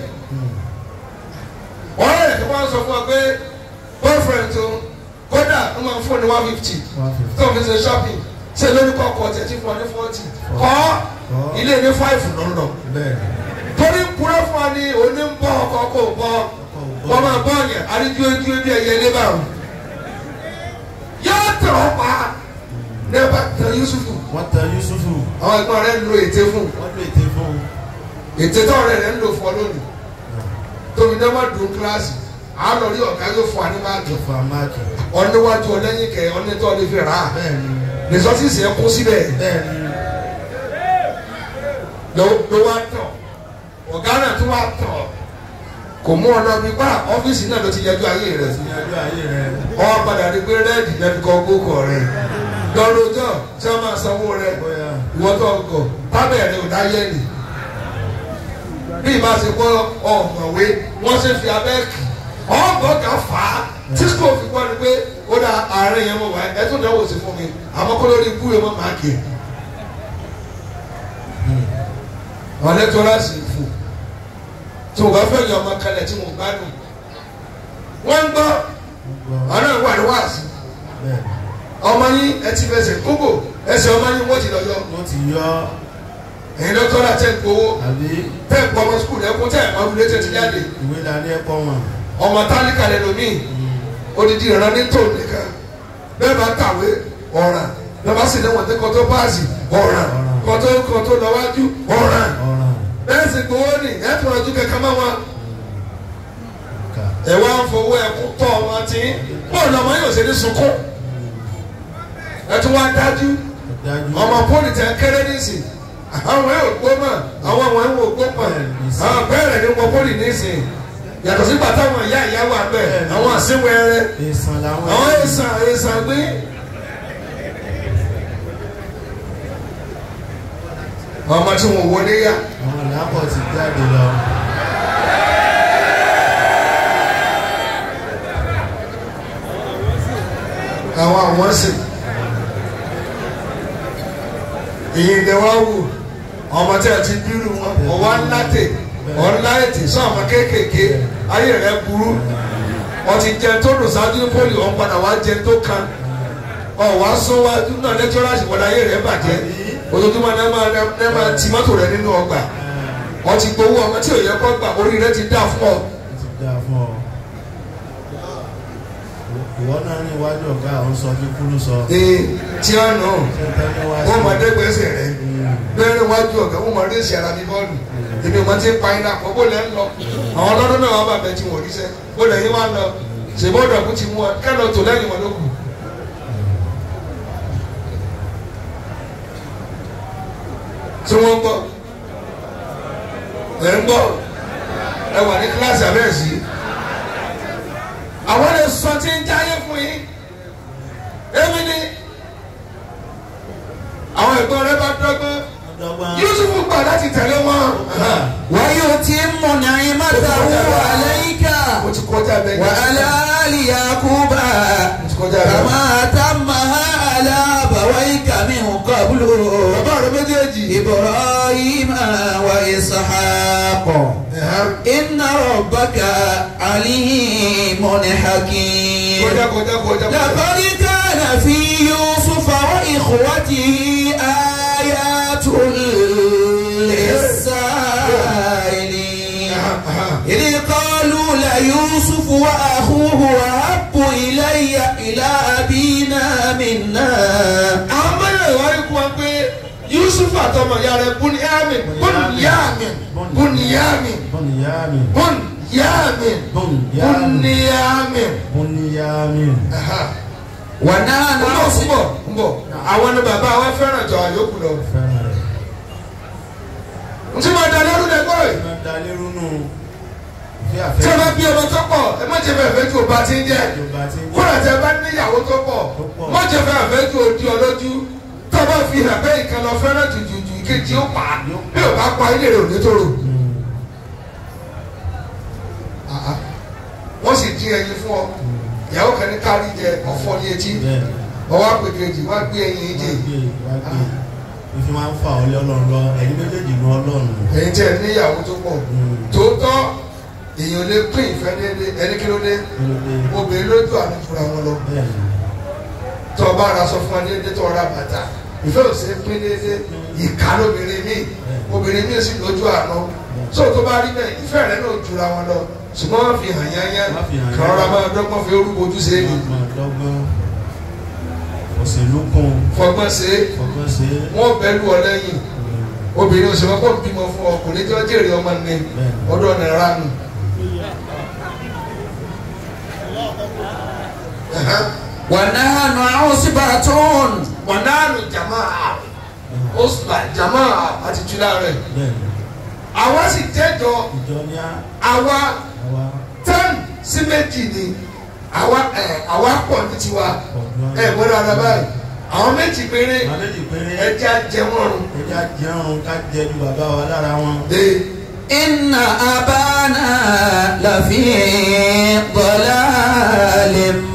ọ̀rẹ́ rẹ̀ tí wọ́n sọ fún ọ pé boyfriend tó kódà ń máa fún ní one fifty one fifty tó ń fi ṣe shopping ṣe lórí kọ́kọ́ tẹ̀ tí fún ọ ní forty kọ́ Kọ́. ilé ní five lọ́nà bẹ́ẹ̀ torí kúrẹ́ fún wa ní oní ń bọ́ ọkọ̀ kò bọ́ wọ́n máa bọ́ ọ̀yàn àríjú ojú bí ẹyẹ ilé bá wọn. yóò tẹ̀ ọ́ pa nípa tẹ Yusufu wọ́n tẹ Yusufu àwọn ẹ̀gbọ́n rẹ̀ ń lo ète fún wọ́n lè tẹ fún un ète tó ọ̀rẹ́ rẹ̀ ń lò fún ọ lónìí tóbi náà má dùn kíláàsì àánú rí ọ̀gá yóò fún wa ní máàkì tó fa máàkì ọ̀níwájú ọlẹ́yìn kẹ ọ̀nẹ́tọ́ lè fi rà á bẹ́ẹ̀ ni rìsọ́tìsì ẹ̀ kún síbẹ̀ bẹ́ẹ̀ ni ló ló wá tọ̀ ọ̀gá náà tó wá tọ̀ kò mú ọ̀nà bí pa ọ́fíìsì náà ló ti yẹjú ayé rẹ̀ sí ní ọjọ́ ayé rẹ ọ padà rí pé rẹ́ẹ̀dì náà fi kọ́ gbókò rẹ̀ lọ́rọ̀ ọjọ́ tí wọ́n máa sanwó rẹ̀ bóyá ìwọ́n tó ọgọ̀ tábẹ̀rẹ̀ ò dáyé nì bí ìbá ṣe kọ́ ọ̀mọ̀wé wọ́n ṣe fi abẹ́ kì ọ̀gbọ́n kan fà á tí kò fi gbọ́ ni pé ó dá ààrẹ yẹn mọ̀ wá ẹ tó dáwọ́ sí fún mi àmọ́ kó lórí ikú yẹn mọ̀ máa kì í. ọ̀lẹ́ tó láti fò tó o bá fẹ́ yan ọmọ kalẹ̀ tí mo gbádùn wọ́n ń gbọ́ gbọ́ ọ̀nà ìwà ni wáàsí bẹ́ẹ̀ ọmọ yín ẹ ti fẹsẹ̀ kókò ẹsẹ̀ ọmọ yín wọ́n ti lọ yọ wọ́n ti yọ ẹ̀yin lọ́tọ́ la tẹ̀ ń gbowó àbí tẹ̀ ń pọ̀ ọmọ sukùl ẹ̀kún tẹ̀ ẹ̀ ọdún létí ti jáde ìwé dání ẹ̀kọ́ wọn ọmọ tálíkà lẹ́nu mi odidi ìran ní tòun nìkan bẹ́ẹ̀ bá kàwé ọ̀ràn bẹ́ẹ̀ bá sì lẹ́wọ̀n tí kòtó páàsì ọ̀ràn kòtó kòtó lọ́wájú ọ̀ràn ọ̀ràn bẹ́ẹ̀ sì gbowó ni ẹ̀ tó ọdún kẹ̀kẹ́ mọ́ wọn ká ẹ̀ wá ń fowó ẹ̀kú tọ́ ọmọ tí bọ́ọ̀lù ọmọ yóò ṣe ní sunkún ẹ̀ tún wá dájú dájú ọmọ pọ́lì tẹ kéré nísìn àwọn ẹ̀ ò gbó mọ̀ àwọn àwọn ẹ̀ ò gbó mọ̀ àwọn bẹ́ẹ̀rẹ̀ ní wọ́n pọ́lì nísìn yàtọ̀ sí bàtà àwọn ìyá ìyá wà bẹ́ẹ̀ àwọn àsìnwẹ̀rẹ̀ èsàn làwọn àwọn èsàn èsàn gbé. ọmọ tí wọn wọlé yá àwọn làápọ̀ ti jáde lọ àwọn àwọn sì èyí ni wọ́n wù ọmọ tí a ti bírù wọn ọwọ́ ńlá tè ọ̀nlá ètè sọ àwọn kéékèèké ayé rẹ̀ burú wọ́n ti jẹ tó dùn sáájú ní pólì ọ̀n padà wá jẹ tó kan ọ̀ wá sún wájú náà lẹ́tọ́rọ́sì wọ́n ayé rẹ̀ bàjẹ́ ojoojúmọ́ ní máa ní máa ti mọ́tò rẹ̀ nínú ọgbà wọ́n ti gbowó ọmọ tí ò yẹ kó gbà orí rẹ̀ ti dá fún ọ. ó ti dáa fún ọ ìwọ náà ní iwájú ọ̀gá àwọn sọ fún kúrú sọ ee tí a nù ṣé ń tẹ́lẹ̀ wá wọ́n máa sí dẹ́gbẹ́sẹ̀ rẹ̀ bẹ́ẹ̀rẹ̀ wájú ọ̀gá wọ́n máa rẹ́sì ara mi bọ́ọ̀lù èmi ò máa ti ń pa iná pọ̀ bó lẹ́ ń lọ àwọn ọlọ́dún náà wà bàbẹ̀ tí wọ́n rí sẹ́ bó lẹ́ yín wá lọ ṣèbọ́dọ̀ kú ti mú ọ kẹ́lọ́ tó lẹ́yìn wọn ló kù. tí wọ́n gbọ́ ẹ̀ ń gbọ́ ẹ wà ní kíláàsì abẹ́rẹ́ sí àwọn lè sọ tí ń jáyé fún yín èmi ni àwọn ẹ̀gbọ́n rẹ bá dọ́gbọ́n ọ̀dọ́gbọ́n Yusufu gbà láti tẹ̀lé wọn. ويتم نعمته عليك mo ti kọjá bẹ́ẹ̀ ni. وعلى آل يعقوب mo ti kọjá bẹ́ẹ̀. كما أتمها على أبويك من قبل bàbá rẹ méjèèjì. إبراهيم وإسحاق إن ربك عليم حكيم kọjá kọjá kọjá. لقد كان في يوسف وإخوته آيات للسائلين إذ قالوا ليوسف وأخوه أحب إلي إلى أبينا منا àwọn mẹ́rin wá ikú wọn pé Yusuf àtọmọ ìyá rẹ̀ Bunyamin Bunyamin Bunyamin bọ́nìyàmì Bunyamin bọ́nìyàmì Bunyamin. bọ́nìyàmì ونحن ń bọ̀ ń bọ̀ ń bọ̀ àwọn ni bàbá wa fẹ́ràn jọ àyókù lọ. fẹ́ràn rẹ̀ n tí ma da lẹ́rú lẹ́gbọ́ yìí. máa da lérú nù Bí tí àfẹ́ a bá bí ọmọ tó pọ̀ ẹ má jẹ́ fẹ́ fẹ́ ju ọba tí ń jẹ́ ìjọba tí ń jẹ́ kódà tí a bá níyàwó tó pọ̀ Tó pọ̀. má jẹ́ fẹ́ fẹ́ ju odi ọlójú tó bá fi hàn bẹ́ẹ̀ ìkan lọ fẹ́ràn jùjùjù ìkejì ó pa bí ò bá pa ilé rẹ̀ ò ní tóró. wọ́n sì dín ẹyin fún ọ ìyàwó kan ní kárí jẹ ọ̀fọ́ ní etí bẹ́ẹ̀ ọwọ́ àpèkejì wá gbé ẹyin jẹ wá gbé wá gbé ìfi máa ń fa ọlẹ́ ọlọ́run lọ ẹ̀yin méjèèjì nu ọlọ́run ẹ̀yin tẹ́ ẹ níyàwó tó pọ̀ tòótọ́ èèyàn lè pín ìfẹ́ déédéé ẹni kí ló dé kí ló dé obìnrin lójú àmì fúnra wọn lọ bẹ́ẹ̀ ni tó o bá ra sọ fún wa déédéé tó o ra bàtà ìfẹ́ ò sí pín déédéé ìka lóbìnrin mi obìnrin mi sì lójú àná tó o tó bá rí bẹ́ẹ̀ ìfẹ́ rẹ náà jura wọn lọ ṣùgbọ́n wọ́n fi hàn yányá Wọ́n fi hàn kàn rọra yányá. máa dọ́gbọ́n fi orúkọ ojú sí èyí ọgbọ̀n dọ́gbọ́n òṣèlú kún fọgbọ́n sí fọgbọ́n ṣe é wọ́n bẹ́lú ọ lẹ́yìn obìnrin òṣèlú ọkọ̀ bímọ fún ọkùnrin tí wọ́n jèrè ọmọ ní ọdún ọ̀nà ìranu. ونحن عصبة wọnàánù jamaa osùlà jamaa àti jùlọ rẹ bẹ́ẹ̀ ni àwa sì jẹjọ ìjọ ní á àwa àwa tán sí méjì ni àwa ẹ àwa pọ̀ ní tiwa ọ̀gbọ́n ẹ gbọ́dọ̀ ara báyìí àwọn méjì péré àwọn méjì péré ẹjẹ ajẹmọrùn ẹja jẹun ká jẹ ju bàbá wa lára wọn de إن أبانا لفي ضلال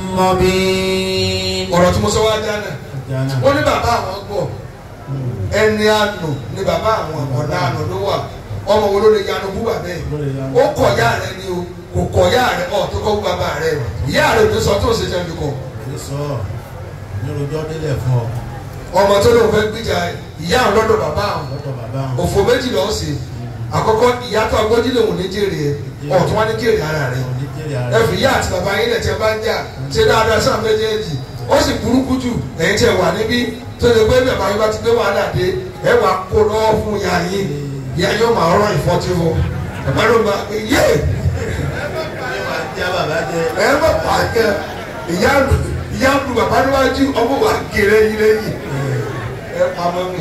مبين ọ̀rọ̀ tí mo sọ wá dáná ẹja náà wọ́n ní bàbá àwọn gbọ́ ẹni àánú ni bàbá àwọn ọ̀nà àánú ló wà ọmọ wo ló lè yanu bú bàbá ẹ̀ lórí ya ó kọ̀ ya rẹ ni o kò kọ̀ ya rẹ ọ̀ tó kọ́ bú bàbá rẹ ìyá rẹ ò ní sọ tó ṣe jẹ́ mi kọ̀ ní sọ ní rojọ́ délẹ̀ fún ọ ọmọ tó lóun fẹ́ gbìjà ìyá àwọn lọ́dọ̀ bàbá àwọn lọ́dọ̀ bàbá wọn òfò méjì lọ́ọ́ sí àkọ́kọ́ ìyá tó agbójú lòun ní jèrè ẹ ọ̀tún wá ní jèrè ara rẹ ní jẹ́rìí ara ẹ fi ìyá àti bàbá yín lẹ̀ tí ẹ bá ń jà ṣe dáadáa sáà méjèèjì ó sì burúkú jù ẹ̀yin tí ẹ wà níbí tó lè gbé bàbá yín bá ti gbé wàhálà dé ẹ wà kó lọ́wọ́ fún ìyá yín ìyá yóò máa rán ìfọ́tí fún bàbá ló máa pè yé ẹ wá já bàbá jẹ ẹ má pa kẹ ìyá ìyá lu bàbá níwájú ọmọ wa gèrè yín lẹ́yìn ẹ pamọ́ mi.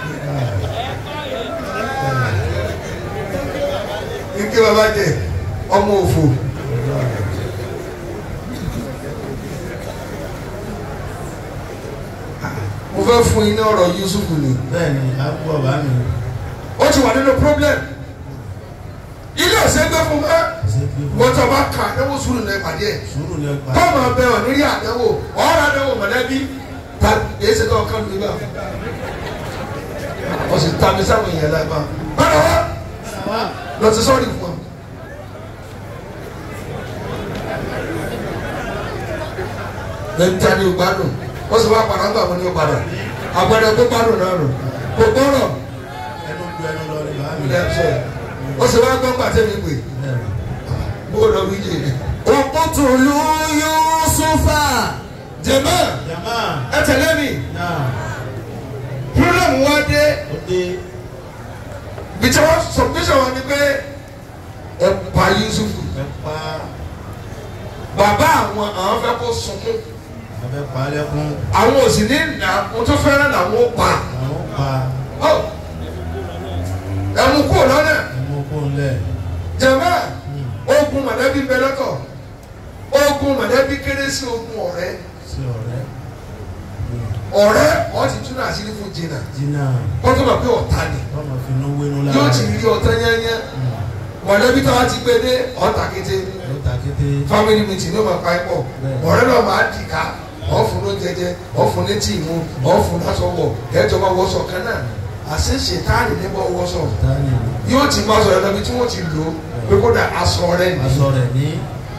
ike bàbá jẹ ọmọ òfò. mo fẹ́ fún yín ní ọ̀rọ̀ Yusuf ni bẹ́ẹ̀ ni àgbo ọba mi ó ti wà nínú problem ilé ọ̀sẹ̀ gbé fún mọ́ ṣe fi fún wọ́n tó bá kà ẹ̀wọ̀ sùúrù náà ìpàdé ẹ̀ sùúrù ní ọgbà kọ́mọ bẹ ọ̀ nírí àdánwò ọ̀rọ̀ àdánwò mọ̀lẹ́bí ta èyí ṣe kọ́ kán lórí bá wọ́n sì ta mi sáwọn èèyàn láì bá bára wá lọ sí sọ́ọ̀rì fún ọ. lẹ́yìn tí a ní o gbádùn wọ́n sì wá padà ń gbà wọ́n ní o padà àgbàdo tó gbádùn náà nù kò gbọ́rọ̀ ẹnu ju ẹnu lọ ní bàá mi ilẹ̀ ẹ̀ṣẹ̀ wọ́n sì wá gbọ́ pàtẹ́ mi pè bẹ́ẹ̀ ni. bó lọ wí jèrè. اقتلوا يوسف jẹ̀mọ́ jama ẹ tẹ̀lé mi náà problem wa dé ó dé bìtẹ́ wọn submission wọn ni pé ẹ pa Yusuf ẹ pa bàbá àwọn àwọn fẹ́ kó sunkún abẹ pa lẹ́kún àwọn ò sì ní nà mo tó fẹ́ràn làwọn ó pa àwọn pa ọ ẹ mú kó lọ́nà ẹmu kó ń lẹ̀ jẹ̀mọ́ ogun mọ̀lẹ́bí bẹ lọ́tọ̀ ogun mọ̀lẹ́bí kéré sí ogun ọ̀rẹ́ sí ọ̀rẹ́ ọ̀rẹ́ ọ̀ ti tún náà sílẹ̀ fún jìnnà jìnnà wọ́n tó bá pé ọ̀tá ni ọmọ fi inú wénú lára yóò ti rí ọ̀tá yányán mọ̀lẹ́bí tó wá ti gbé dé ọ̀tá kété ló ta kété family meeting ló máa pa ẹ́ pọ̀ Bẹ́ẹ̀. ọ̀rẹ́ náà máa dì ká ọ̀fun ló jẹjẹ ọ̀fun ní tí ìmú ọ̀fun lásán wọ̀ ẹ̀jọ̀ máa wọṣọ kan náà àṣẹ ṣètáàlì níbọ̀ wọṣọ tani yóò ti máa sọ̀rọ̀ lọ́bi tí wọ́n ti lò ó pé kódà aṣọ rẹ̀ ni aṣọ rẹ̀ ní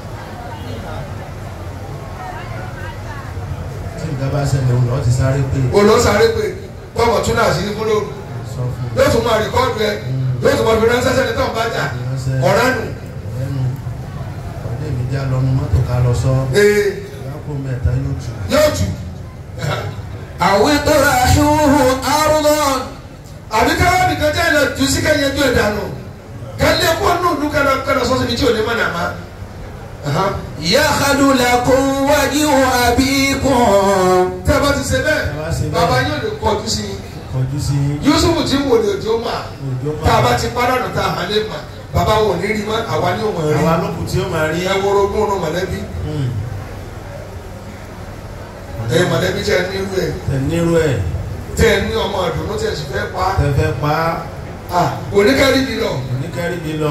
tí nǹkan bá ṣẹlẹ̀ òun lọ́ọ́ ti sáré pé olóṣàrè pé bọ́ọ̀mọ̀ tún náà sí ní fúnlò sọ fún yóò tún máa rìkọ́ọ̀dù ẹ yóò tún máa fi ránṣẹ́ sẹ́ni tó ń bá jà ọ̀rẹ́ nù ẹnu ọ̀dẹ́ mi já lọ́nu mọ́tò ká lọ sọ ee ìyáko mẹ́ta yóò tù yóò tù أو اطرحوه أرضا àbí káwọn nìkan jẹ́ ilẹ̀ jù sí kẹ́yẹ ju ìdánù kẹ́lẹ́ kó nù nù kẹ́lẹ́ kẹ́lẹ́ sọ́sọ́ ibi tí ò ní mọ̀ nàmá. يخل لكم وجه أبيكم tẹ́ ẹ bá ti ṣe bẹ́ẹ̀ Ẹ bá ṣe bẹ́ẹ̀. bàbá yóò lè kọjú sí i kọjú sí Yusufu tí wò lè jó mà òjò tá a bá máa ti padà nù tá a hàn lè mà bàbá wo ní rí mọ́ àwa ní òun rí àwa lókùn tí ó máa rí ẹ wọ́rọ̀ ogún ọ̀nà mọ̀lẹ́bí Hmm. ẹ mọ̀lẹ́bí tẹ ní irú ẹ tẹ̀ nírú ẹ̀ tẹ ní ọmọ àdùnnú tẹ sì fẹ́ pa tẹ̀fẹ́ pa á oníkẹ́rì bí lọ. oníkẹ́rì bí lọ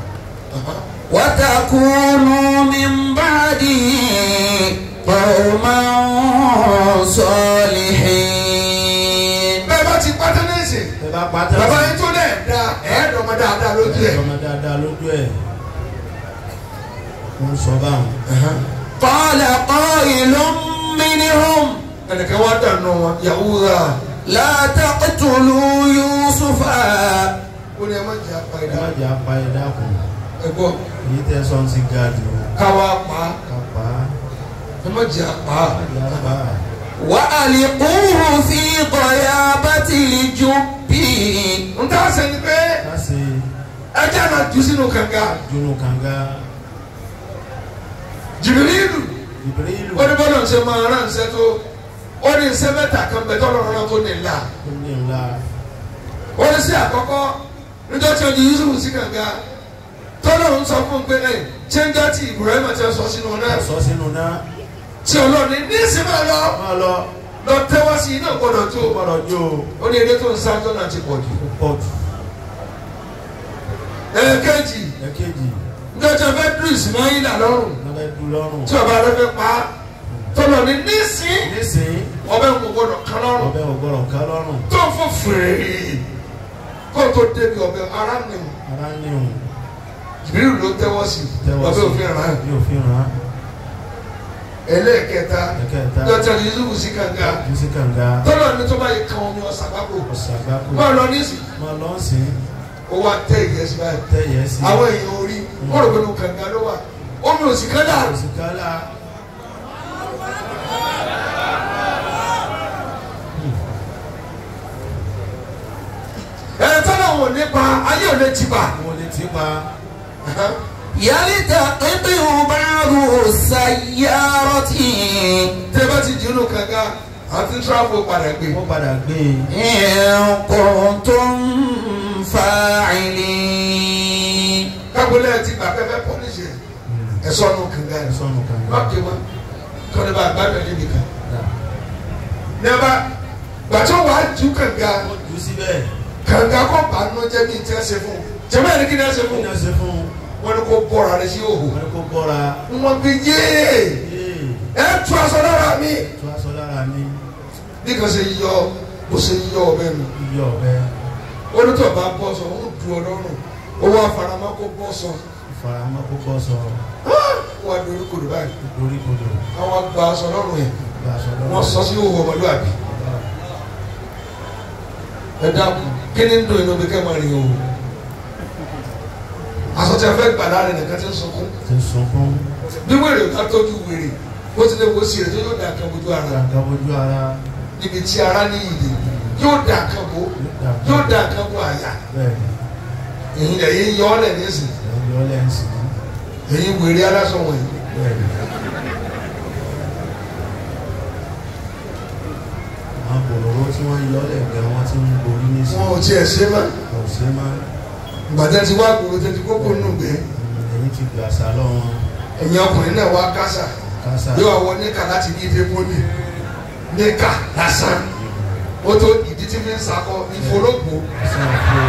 وتكونوا من بعده قوما صالحين bẹ́ẹ̀ bá ti pátá náà ṣe tẹ̀ bá pa tẹ̀ bàbá yín tó dẹ̀ da ẹ̀ẹ́dọ̀mọ dáadáa lójú ẹ̀. ọmọ dáadáa lójú ẹ̀ ó ń sọ báwọn قال قائل منهم ẹnìkan wá dànù wọn Yahuda لا تقتلوا يوسف ó ní ẹ má jẹ́ apá ẹ ẹ̀dá má jẹ́ apá ẹ dákun ẹ gbọ́ èyí tẹ́ sọ́n ti ga jù káwá pa ká pa á ẹ má jẹ́ apá má jẹ́ apá á. وألقوه في غيابة الجب n ta ṣe ni pé ká ṣe ẹ jẹ́ àná jù sínú kànga dunu kànga Jìbìrìlù ìbírílù ó ní bọ́lá ń ṣe máa rán ṣe tó ó ní ṣe mẹ́ta kan bẹ̀ tọ́lọ̀ rán tó ní ńlá tó ní ńlá ó ní sí àkọ́kọ́ níjọ́ tí ojú Yusuf sí kànga tọ́lọ̀ ń sọ fún un pé ẹ̀ ṣé ń jọ́ tí Ibrahim ti sọ sínú náà sọ sínú náà tí ọlọ́ọ̀ni ní ìsinmi lọ má lọ lọ tẹ́wọ́ sí iná gbọ́dọ̀ tó gbọ́dọ̀ jó ó ní eré tó ń sá tó náà ti pọ̀ jù. o pọ̀ jù ẹ̀ẹ́kẹ́jì ẹ̀kejì níjọ́ tí a fẹ́ dùn Ismaila lọ́rùn lọ́dẹ dùn lọ́rùn tí ọba rẹ fẹ́ pa tọ́lọ̀ ní nísìn nísìnyí ọbẹ̀ ń gbọ́dọ̀ kan lọ́rùn ọbẹ̀ ògbọ́dọ̀ ká lọ́rùn tó fún fèrè kó tó débi ọbẹ̀ ara nìyẹn ara ní òun Jibril ló tẹ́wọ́ sí tẹ́wọ́ ọbẹ̀ sí òfin ràn bí òfin ràn án ẹlẹ́ẹ̀kẹta ẹ̀kẹta dọ́tà Yusuf sí kànga bí sí kànga tọ́lọ̀ ní tó bá yẹ kan omi ọ̀sán àgbàpọ̀ ọ̀sàgbákò máa lọ nísìn má lọ sí ó wá tẹ́ ìyẹ́sí báyìí tẹ̀yẹ sí àwọn èèyàn orí wọ́n rò pé ní kànga ló wà omi ò sì kánná òsìkálà ẹ̀ tọ́lọ̀ wọn ò ní pa ayé ò lè ti pa. mo lè ti pa يلتقطه بعض السيارة tẹ́ bá ti dìínú kànga àti tíráfù padà gbé. wọ́n padà gbé e إن كنتم فاعلين kábólẹ̀ ti gbà pẹ́pẹ́ pọ́lísì ẹ̀ sọ́nù kànga ẹ̀ sọnù kànga lọ́ọ̀kì mọ́ kọ́ni bá gbàgbé níbi kan. Dà. nígbà gbàtọ́ wàá ju kànga ó jù ú síbẹ̀ kànga kọ́ bá nù jẹ́ bí n tẹ́ ṣe fún un jẹ́mọ́ ẹ̀rí kí ni ẹ ṣe kí fún ni un a ṣe fún un wọ́n ní kó bọ́ra rẹ sí òhò wọ́n ní kó bọ́ra wọ́n fi yéé yéè ẹ tú aṣọ lára mi tó aṣọ lára mi bí kan ṣe yọ bó ṣe yọ ọbẹ̀ mi iyọ̀ ọ̀bẹ onítọ̀ bá bọ́ sọ ó du ọlọ́run owó afaramọ́ kó bọ́ sọ ìfaramọ́ kó bọ́ sọ wọ́n á dorí kodò báyìí lórí kodò àwọn àgbà aṣọ lọ́rùn yẹn gba aṣọ lọ́wọ́ wọ́n sọ sí òhò ọmọlúwàbí ẹ dákun kí ni ń dùn inú bí kẹ́ máa rìn òhò aṣọ tí a fẹ́ gbà láàrin nìkan ti ń sunkún ti sunkún bí wèrè ká tọ́jú wèrè bó ti lè wo sí rẹ̀ tó yóò dà kan bójú ara gbàgbà ojú ara níbi tí ara ní ìdè yóò dà kan bó yóò dà kan bó àyà bẹ́ẹ̀ ni èyí lẹ̀ yín yọ ọ́ lẹ̀ nísìnyí ẹ̀yìn ọlẹ́ ń sìn èyí wèrè aláṣọ wọ̀nyí bẹ́ẹ̀ ni àwọn bòròró tí wọ́n yọ ọ́lẹ̀ gẹ̀ wọ́n ti ń borí ní sìn wọn ò tiẹ̀ ṣe mọ́ kò sí máa ìgbàdá ti wá gbòòrò tẹ́tí kókó nù gbé ẹ̀yìn ti gbà sá lọ́wọ́ ẹ̀yin ọkùnrin náà wá kásà kásá yóò wọ níkà láti ní ife pọ́lì níkà lásán ó tó ìdí tí fi ń sakọ ìfológbò sí àpò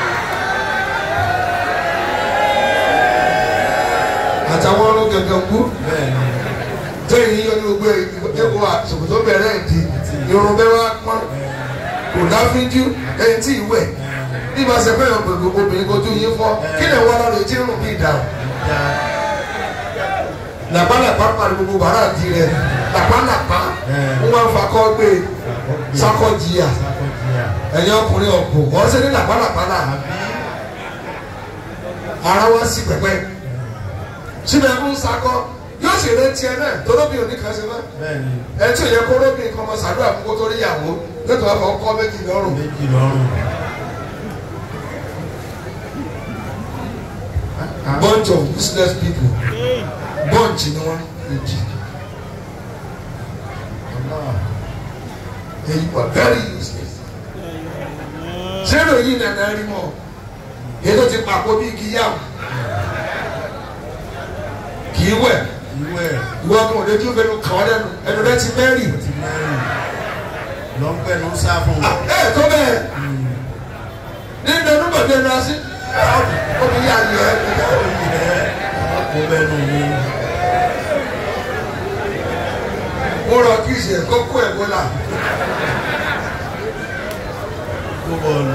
àtàwọn ọrùn gẹ̀gẹ̀ gbú bẹ́ẹ̀ ni tẹ́yìn yíyọ ní gbogbo ẹ̀kọ́ àsòkòtò bẹ̀rẹ̀ ìdí irun bẹ́ẹ̀ wá pọ́n kò dáfíjú ẹ̀yìn tí ìwẹ̀ bí ba ṣe fẹ́ràn gbogbo obìnrin kojú yín fọ́ kí lè wọ́n lọ́dọ̀ tí ń rùn bí ìdáhùn. dá làpálàpá pàdé gbogbo bàrà àti rẹ làpálàpá Ẹ̀. wọn máa ń fakọ gbé sakọ jìyà sákọ̀jìyà ẹ̀yin ọkùnrin ọ̀pọ̀ wọ́n ṣe ní làpálàpá náà àbí ara wá sí pẹpẹ síbẹ̀ ń sakọ yóò sì rẹ tiẹ̀ náà tọ́lọ́bì òní kan ṣe máa bẹ́ẹ̀ ni ẹ tí ò yẹ kó lóbi nǹkan ọmọ sàdúrà fún kó tó rí ìyàwó nítorí àwọn ọkọ méjì lọ́rùn méjì lọ́rùn. bunch of business people bunch ni wọn méjì èyí wà very useless zero yìí nàná rí mọ èyí tó ti pàpọ̀ bí igi yá kì í wẹ̀ ìwé ìwọ kan ò lè tún fẹnu kàn ọ́ lẹ́nu ẹnu rẹ ti mẹ́rì ti mẹ́rin lọ́npẹ́ ló ń sá fún Ah, ẹ tó bẹ́ẹ̀ nínú ẹnu bọ̀dé ẹnu así omi yá yẹ ẹ kó bẹ́ẹ̀ nù mí mo rọ kí ìṣe kókó ẹ̀ bọ́lá kó bọ́ọ̀lù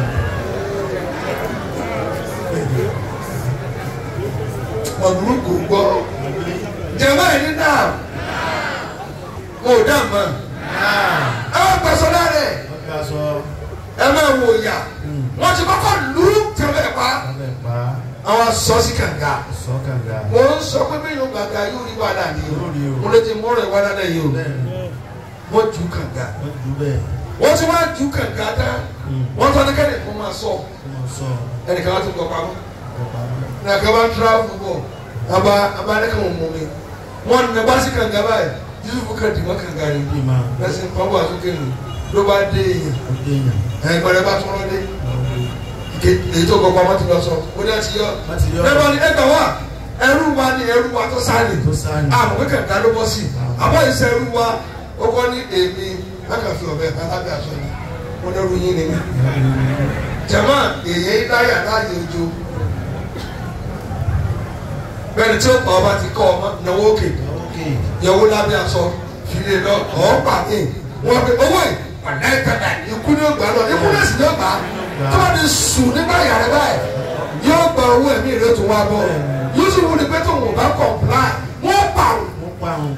ọ̀dùnú kò gbọ́ jẹ̀mọ́ ẹ̀ ní náà mo ò dá mọ́ ẹ wá gbàsọ lára ẹ̀ wọ́n ká sọ ẹ máa wò yà wọ́n ti kọ́kọ́ lù ú tẹ̀lé pa abẹ́ pa àwọn sọ sí kànga sọ kànga mo ń sọ pé bí yóò gbàgbà yóò rí wàhálà ni o Yóò rí o. mo lè ti mọ́rọ̀ ẹ̀ wàhálà náà yìí o bẹ́ẹ̀ ni wọ́n ju kànga wọ́n ju bẹ́ẹ̀ wọ́n ti wá ju kànga tán wọ́n tọ́ ní kẹ́lẹ́ kó máa sọ kó mọ̀ sọ ẹnìkan wá tó gbọ́ pamọ́ ọ̀pá ní àkàbà tíráfù bọ̀ àbá àbá ní kàn mọ̀ mi wọ́n ní bá sí kànga báyìí yusuf kan dì mọ́ kànga ni bí máa lẹ́sìn pọ́nbọ̀ àsókè nù ló bá dé èèyàn ó dé yàn ẹ̀ gbọ́dọ̀ bá tún lọ dé ike èyí tó gbọ́ pamọ́ ti lọ sọ ó ní àti yọ wọ́n ti yọ ẹ̀rọ ni ẹgbẹ̀ wá ẹrú wa ni ẹrú wa tó sáré tó sáni àmọ́ pé kànga ló bọ́ sí àbọ̀ ìṣe ẹrú wa ó kọ́ ní èmi lákàfin ọ̀bẹ alábẹ́ aṣọ ni mo ní ẹrú yín ni mí jama èyí láyà láàyè ojú bẹ́ẹ̀ni tí ó pa ọba ti kọ́ ọmọ náwó òkè ókè yẹwò lábẹ́ aṣọ fìlè lọ ọ̀ọ́pà mi wọ́n pe owó yìí ọ̀nà ìtajà ikú ní ògbà lọ ikú ní èsì ní ògbà tó bá ti sùn nígbà yàrá báyìí yóò gba owó ẹ̀mí rẹ̀ tó wá bọ̀ yóò sì wúni pé tóun ò bá comply wọ́n pa òun. ó pa òun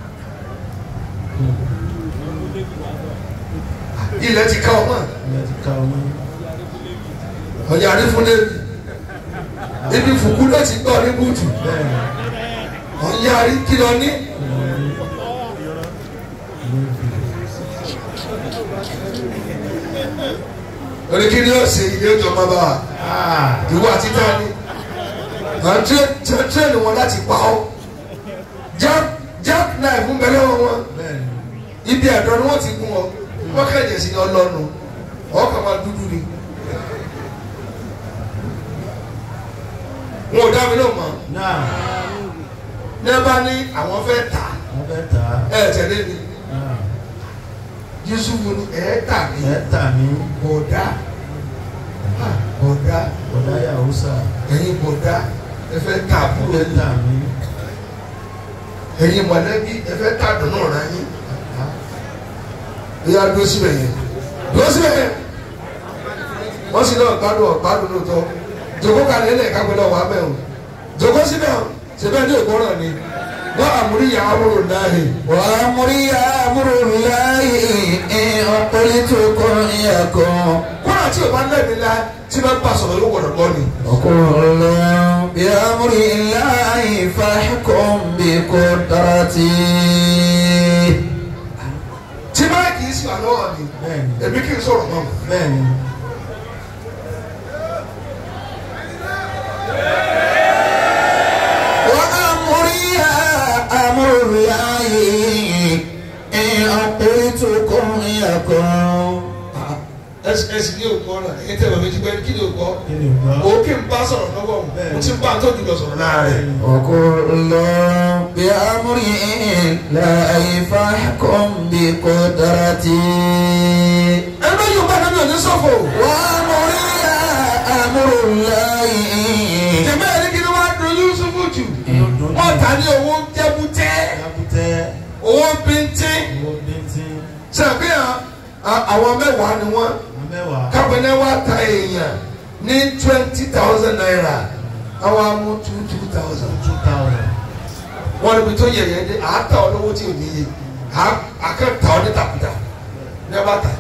ilẹ̀ ti ká ọmọ ilẹ̀ ti ka ọmọ ọ̀yà àrífúnlé ibi fùkú ló ti gbọ́ ní bùtù bẹ́ẹ̀ ni ọ̀yà àrí kìlọ̀ ní. orí kí ni ó ṣe ilé ọjọ́ bàbá wa ah ìwọ àti tani à ń tírẹ̀nì wọn láti pa ọ́ jack jack knife ń bẹ lọ́wọ́ wọn bẹ́ẹ̀ ni ibi àdán ni wọ́n ti gún ọ wọ́n kẹ̀jẹ̀ sí ọlọ́nu ọkàn máa dúdú ni wọn ò dá mi náà mọ̀ náà ní ẹ bá ní àwọn fẹ́ tà wọ́n fẹ́ tà á ẹ tẹ̀lé mi náà yusufu ni ẹ tà mí ẹ̀ tà mí bọ̀dá Ah, bọ̀dá ọ̀dà yahusa ẹ̀yin bọ̀dá ẹ fẹ́ tà ẹ̀ àbúrò fẹ́ yín tà mí ẹ̀yin mọ̀lẹ́bí ẹ fẹ́ tà dùnú ọ̀rá yín ìyá dúró síbẹ̀ yẹn dúró síbẹ̀ yẹn wọ́n sì náà gbádùn ọ̀gbádùn lóòótọ́ jòkó kalẹ̀ ẹ̀ lẹ́ẹ̀ka gbọ́dọ̀ wà bẹ́ẹ̀ o jòkó síbẹ̀ o síbẹ̀ ní ìgbọ́ràn ni wọ́n àmúríyá amúrò náà yìí وأمري أمر الله إن قلت كن يكن kúrò tí o bá lẹ́bi la tí bá bá sọ̀rọ̀ yóò wọ̀rọ̀ gbọ́ ni. وكل بأمر الله فاحكم بقدرتي tí bá kì í sí wà lọ́wọ́ mi bẹ́ẹ̀ ni èmi kì í sọ̀rọ̀ náà. bẹ́ẹ̀ ni وأمري أمر الله إن قلت كن يكن ẹsì ní òkú ọ̀rọ̀ ẹ̀yìn tẹ̀ bàbá ẹ̀jú pé kí ni òkú ọ̀ kí ni ògbà òkè ń bá sọ̀rọ̀ lọ́wọ́ mo ti ń bá tó jùlọ sọ̀rọ̀ láàrẹ̀. وكل بأمر الله فاحكم بقدرتي ẹ bá yóò bá dábìá ní sọ́fọ̀. وأمري أمر الله jẹ̀mẹ́ ẹ̀rí kí ni wọ́n á dùn Yusufu jù. wọ́n ta ní owó jẹ́bútẹ́ jábútẹ́ owó bíntín. owó bíntín sàbíyàn àwọn mẹ́wàá ni wọ́n amẹ́wàá kápẹ́nẹ́ wá ta èèyàn ní twenty thousand naira àwọn amú two two thousand. two thousand wọ́n níbi tó yẹ yẹn dé àátà olówó tí ò níye àkẹ́ta ọ ní tàkùtà ní ẹ bá tà.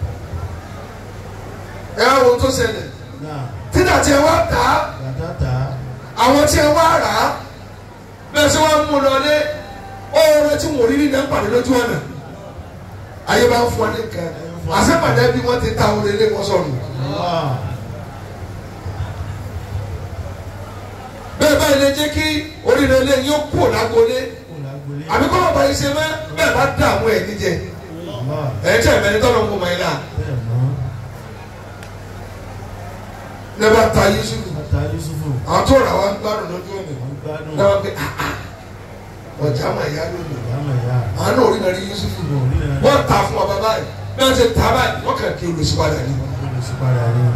ẹ á wo tó ṣẹlẹ̀ náà títà tí ẹ wá tà á bàtà tà á àwọn tí ẹ wá rà á bẹ́ẹ̀ sọ wọ́n mú lọ lé ọ̀rọ̀ tí wọ́n rí nínú ẹ̀pàdé lójú ọ̀nà ayé bá ń fún ọ ní nǹkan àṣepàdé bí wọ́n ti ta orin ilé wọn sọnù wá bẹ́ẹ̀ báyìí lè jẹ́ kí oríire ilé yóò kú lágbolé kò lágbolé àbí kọ́ ọ̀bà yìí ṣe mẹ́ bẹ́ẹ̀ bá dààmú ẹ̀ níjẹ wá ẹ̀ tẹ̀ mẹ́ni tọ́lọ̀ ń kó mọ́ ẹ̀ náà bẹ́ẹ̀ mọ́ ní bá ta Yusufu ata yusufu àwọn tó rà wá ń gbádùn lójú òní wọn gbádùn náà wọ́n pe ah ah ọjà mà yá lónìí ìyáàmà ìyá àwọn náà orí náà rí Yusufu ìbò onílẹ̀ wọ́n ta fún ọba báyìí bí wọ́n ti ta báyìí wọ́n kàn kí olùsípadà ní. olùsípadà ní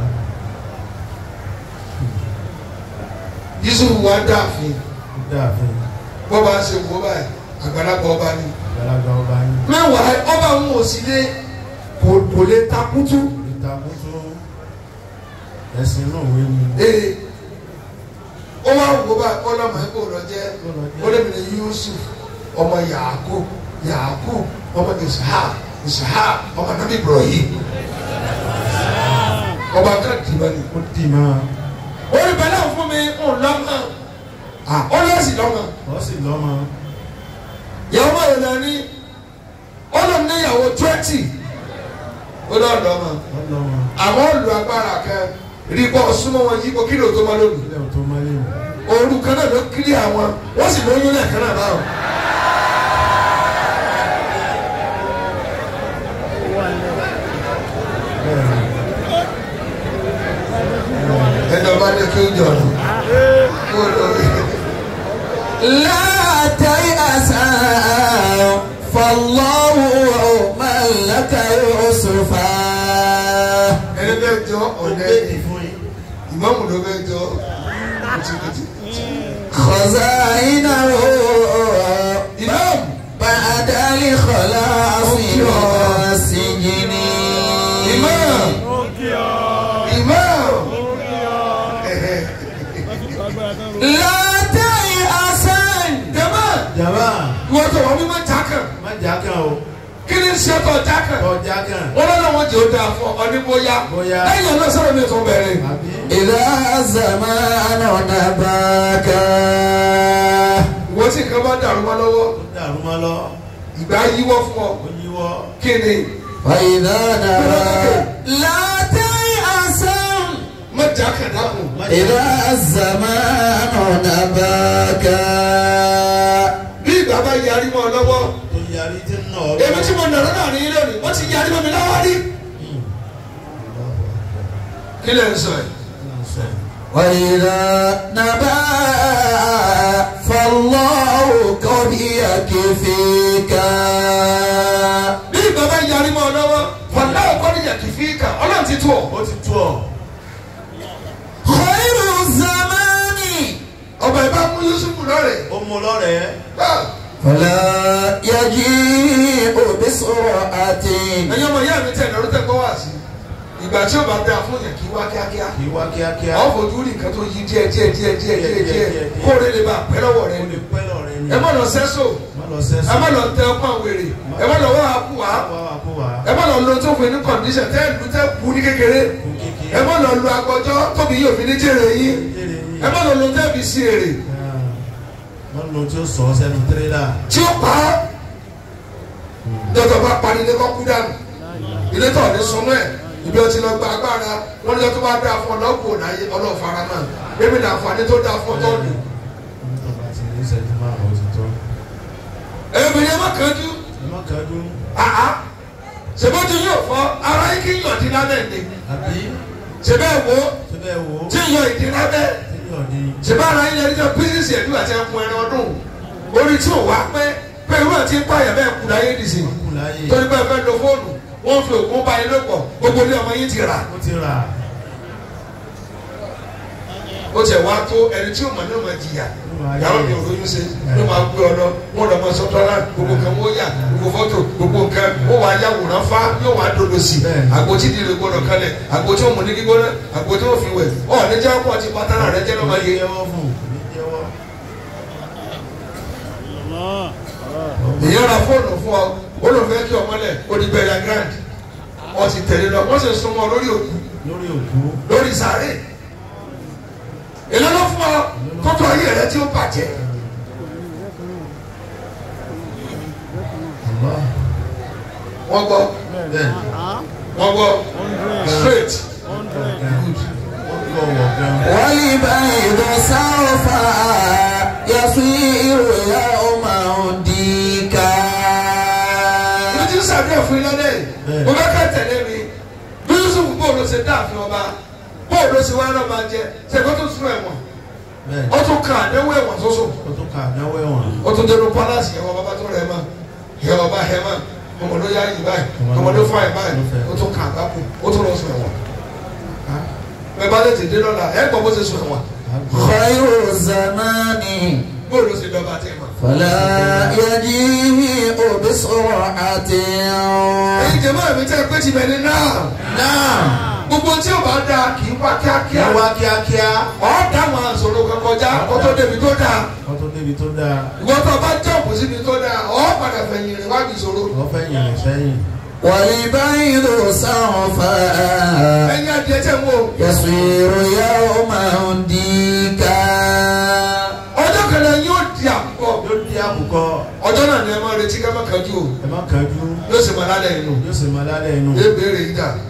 Yusufu wá dáàfin dáàfin bọ́ bá ń ṣe wò báyìí àgbàlagbà ọba ni. àgbàlagbà ọba yín mẹ́wàá ọba òun ò sí lé kò kò lè takutu. ìtàkùtù ẹ̀sìn náà wé mi ee ó wá wò bá ọlọmọ ẹgbẹ òrọ jẹ olómìnira Yusuf ọmọ Yaakub Yaakub ọmọ Ishaq Ishaq ọmọ nabi Ibrahim ọba kan dìbò ni. ó dì máa orí bẹ́ẹ̀ náà fún mi ń lọ́mọ ó lọ sí lọ́mọ wọ́n sì lọ́mọ ìyàwó máa yẹn lẹ́ni ọlọ́mọ níyàwó twenty ó lọ lọ́mọ wọ́n lọ́mọ àwọn olù agbára kan rí bọ́ súnmọ́ wọn yípo kí ló tó máa lónìí. ilé ọ̀tọ́ máa lé mi òru kan náà ló kiri àwọn wọ́n sì lóyún lẹ́ẹ̀kan náà báwọn. bẹ́ẹ̀ ni ẹni ọba ní kí ó jọ ọ̀nà kó lórí. لا تيأسا فالله ملك يوسفا ẹni bẹ́ẹ̀ jọ ó ọ̀nà gbé ẹni dì fún yín ìmọ̀mù ló bẹ́ẹ̀ jọ kùtìkùtì. خزائنه ìmọ̀mù بعد الخلاص من السجن ìmọ̀mù ìmọ̀mù لا تيأسا jama jàmbá wọ́n tó wọ́n mímọ́ jákàn má jà kan o kí ni ṣe tó jákàn tọ́jà kan wọ́n lọ́nà wọn jẹ́ ó dáa fún ọ ní bóyá Bóyá. lẹ́yìn ọ̀nà sọ̀rọ̀ mi tó bẹ̀rẹ̀. àbí إذا الزمان نباك ìwọ́n tí nǹkan bá dàrú mọ́ lọ́wọ́ ó dàrú mọ́ lọ ìgbà yíwọ́ fún ọ ó yíwọ́ kí ni وإذا نبى لا تيأسا má jákàn dákun. má jà إذا الزمان نباك bí ìgbà bá yarí mọ́ ọ lọ́wọ́ tó yarí tí ń nà ọ́ èmi tí mo nàró náà ní lónìí wọ́n ti yarí mọ́ mi lọ́wọ́ rí. kí lè ń sọ ẹ̀. وإذا نبى فالله قد يكفيك bí ìgbà bá yarí mọ́ ọ lọ́wọ́ fọlá ọkọ níjà kì í fi kà ọlọ́run ti tó ọ. ó ti tú ọ خير الزمان ọba ìbá mú Yusufu lọ́rẹ̀. ó mú lọ́rẹ̀ẹ́ Ah, فلا يجيء بسرعة ẹ̀yin ọmọ ìyá mi tẹ̀ lọ́rọ́ tẹ̀ gbọ́ wá sí ìgbà tí ó bá dáa fún yẹn kí wá kíákíá. kì í wá kíákíá àwọn fojú rí nǹkan tó yí díẹ̀ díẹ̀ díẹ̀ díẹ̀ díẹ̀ díẹ̀ díẹ̀, díẹ̀. kó o lè lè bá a pẹ́ lọ́wọ́ rẹ. ó lè pẹ́ lọ́rẹ̀ ni ẹ má lọ sẹ́sọ̀ má lọ sẹ́sọ̀ ẹ má lọ tẹ ọkọ àwèrè ẹ má lọ wá àkú wá wá wá kó wá ẹ má lọ lo tó fún ní kọ̀ǹdíṣẹ̀ tẹ́ ìlú tẹ́ kú ní kékeré kó kékeré ẹ má lọ lo agbọjọ́ tóbi yóò fi ní jèrè yín jèrè yín ẹ má lọ lo tẹ́ fi sí èrè má lọ tí ó sọ ọ́ sẹ́nu tírélà tí ó pa á dọ́tọ̀ bá parí ilé kọ́kú dànù ilé tó ní sunú ẹ̀ ibi ọtí lọ gba agbára wọn ní ọtí bá dáa fún ọlọ́kùn láyé ọlọ́fara náà bébí ní àǹfààní tó dáa fún ọtọ́ọ̀dù tó bá ti ní ìṣẹ́jú márùn-ún ó ti tó ẹ̀mí ẹ má kánjú ẹ má kájú àá ṣèbọ́jú yóò fọ ara yín kí yàn dín lábẹ́ ni àbí ṣèbẹ́ wo ṣé bẹ́ẹ̀ wò ó tí yàn ìdí lábẹ́ tí yọ̀ ní ṣèbá ara yín lẹ́ni jọ bísíǹsì ẹ̀dú àti ẹ̀kún ẹran ọdún orí tí ò wá pé pé irú àti ń pààyàn bẹ́ẹ̀ kú láyé dìsìn kù láyé torí pé ẹ fẹ́ lo fóònù wọ́n fi òògùn bá yín lòpọ̀ gbogbo ilé ọmọ yín ti rà ó ti rà ó tiẹ̀ wá tó ẹni tí ò mọ̀ ní ọmọ jìyà yàrá mi ò lóyún ṣe ló máa gbé ọ lọ wọn lọ mọ sọtọ́lá gbogbo nǹkan wọ́n yà gbogbo fọ́tò gbogbo nǹkan ó wàá yàwòrán fá yóò wá dodo sí i Bẹ́ẹ̀ni. àgbo tí ìdílé gbọdọ̀ kalẹ̀ àgbo tí ó mú ní gbígbóná àgbo tí ó fi wẹ̀ ọ̀ ní jẹ́ pọ̀ ti pátánà rẹ jẹ́ lọ́mọ yẹ. jẹ́wọ́ fún ní jẹ́wọ́ ìyẹn ra fóònù fún ọ ó lọ fẹ́ kí ọmọ lẹ̀ ó di bẹ̀rẹ̀ grand ọ ti tẹ̀lé lọ wọ́n sì súnmọ́ lórí òkú lórí òkú lórí sàárè èlé ló fún ọ kótó ayé rẹ tí ó bàjẹ́ Allah wọ́n gbọ́ bẹ́ẹ̀ wọ́n gbọ́ straight wọ́n gbọ́ wọ̀ gan والبيض سوف يصير يوما ديكا mo ti ń sàdúrà fún ilé lẹ́yìn mo bá ká tẹ̀lé mi bí Yusuf bò ló ṣe dáàfin ọba bóòlù ló ṣe wá náà máa jẹ ṣèkó tó sún ẹ̀wọ̀n bẹ́ẹ̀ ó tún kà àdéhùn ẹ̀wọ̀n tó sùn ó tún ka àdáwọ̀ ẹ̀wọ̀n ó tún dénú pálásì ẹ̀wọ̀n bàbá tó rẹ̀ mọ́ ẹ̀wọ̀n bá hẹ̀ mọ́ ọmọ ló yá yìí báyìí ọmọ ló fà yìí báyìí ó tún kà àgbákò ó tún lọ sùn ẹ̀wọ̀n bẹ́ẹ̀ bá lè tètè lọ́la ẹ̀ gbọ́ bó ṣe sùn ẹ̀wọ̀n خير الزمان bóòlù ló ṣe dọ́gba tẹ̀ mọ́. فلا يجيء بسرعة ẹ̀yin jẹ̀mọ́ mi tẹ́ pé ti bẹ̀rẹ̀ náà نعم gbogbo tí o bá da kì í wá kíákíá ẹ wá kíákíá ọ̀ dáwọn àṣòro kan kọjá kó tó débi tó dáa kó tó débi tó dáa ìwọ́n tó bá jọ̀pù síbi tó dáa ọ̀ padà fẹ̀yìn rìn wá bí ìṣòro. wọ́n fẹ́ yìnrìn sẹ́yìn والبيض سوف ẹ̀yin adìẹ tẹ̀ ń wò يصير يوما ديكا ọjọ́ kan náà yóò di àkùkọ yóò di àkùkọ ọjọ́ náà ni ẹ máa retí ká má kájú o ẹ má kánjú yóò sì máa lálẹ́ inú yóò sì máa lálẹ́ inú yóò béèrè yìí dà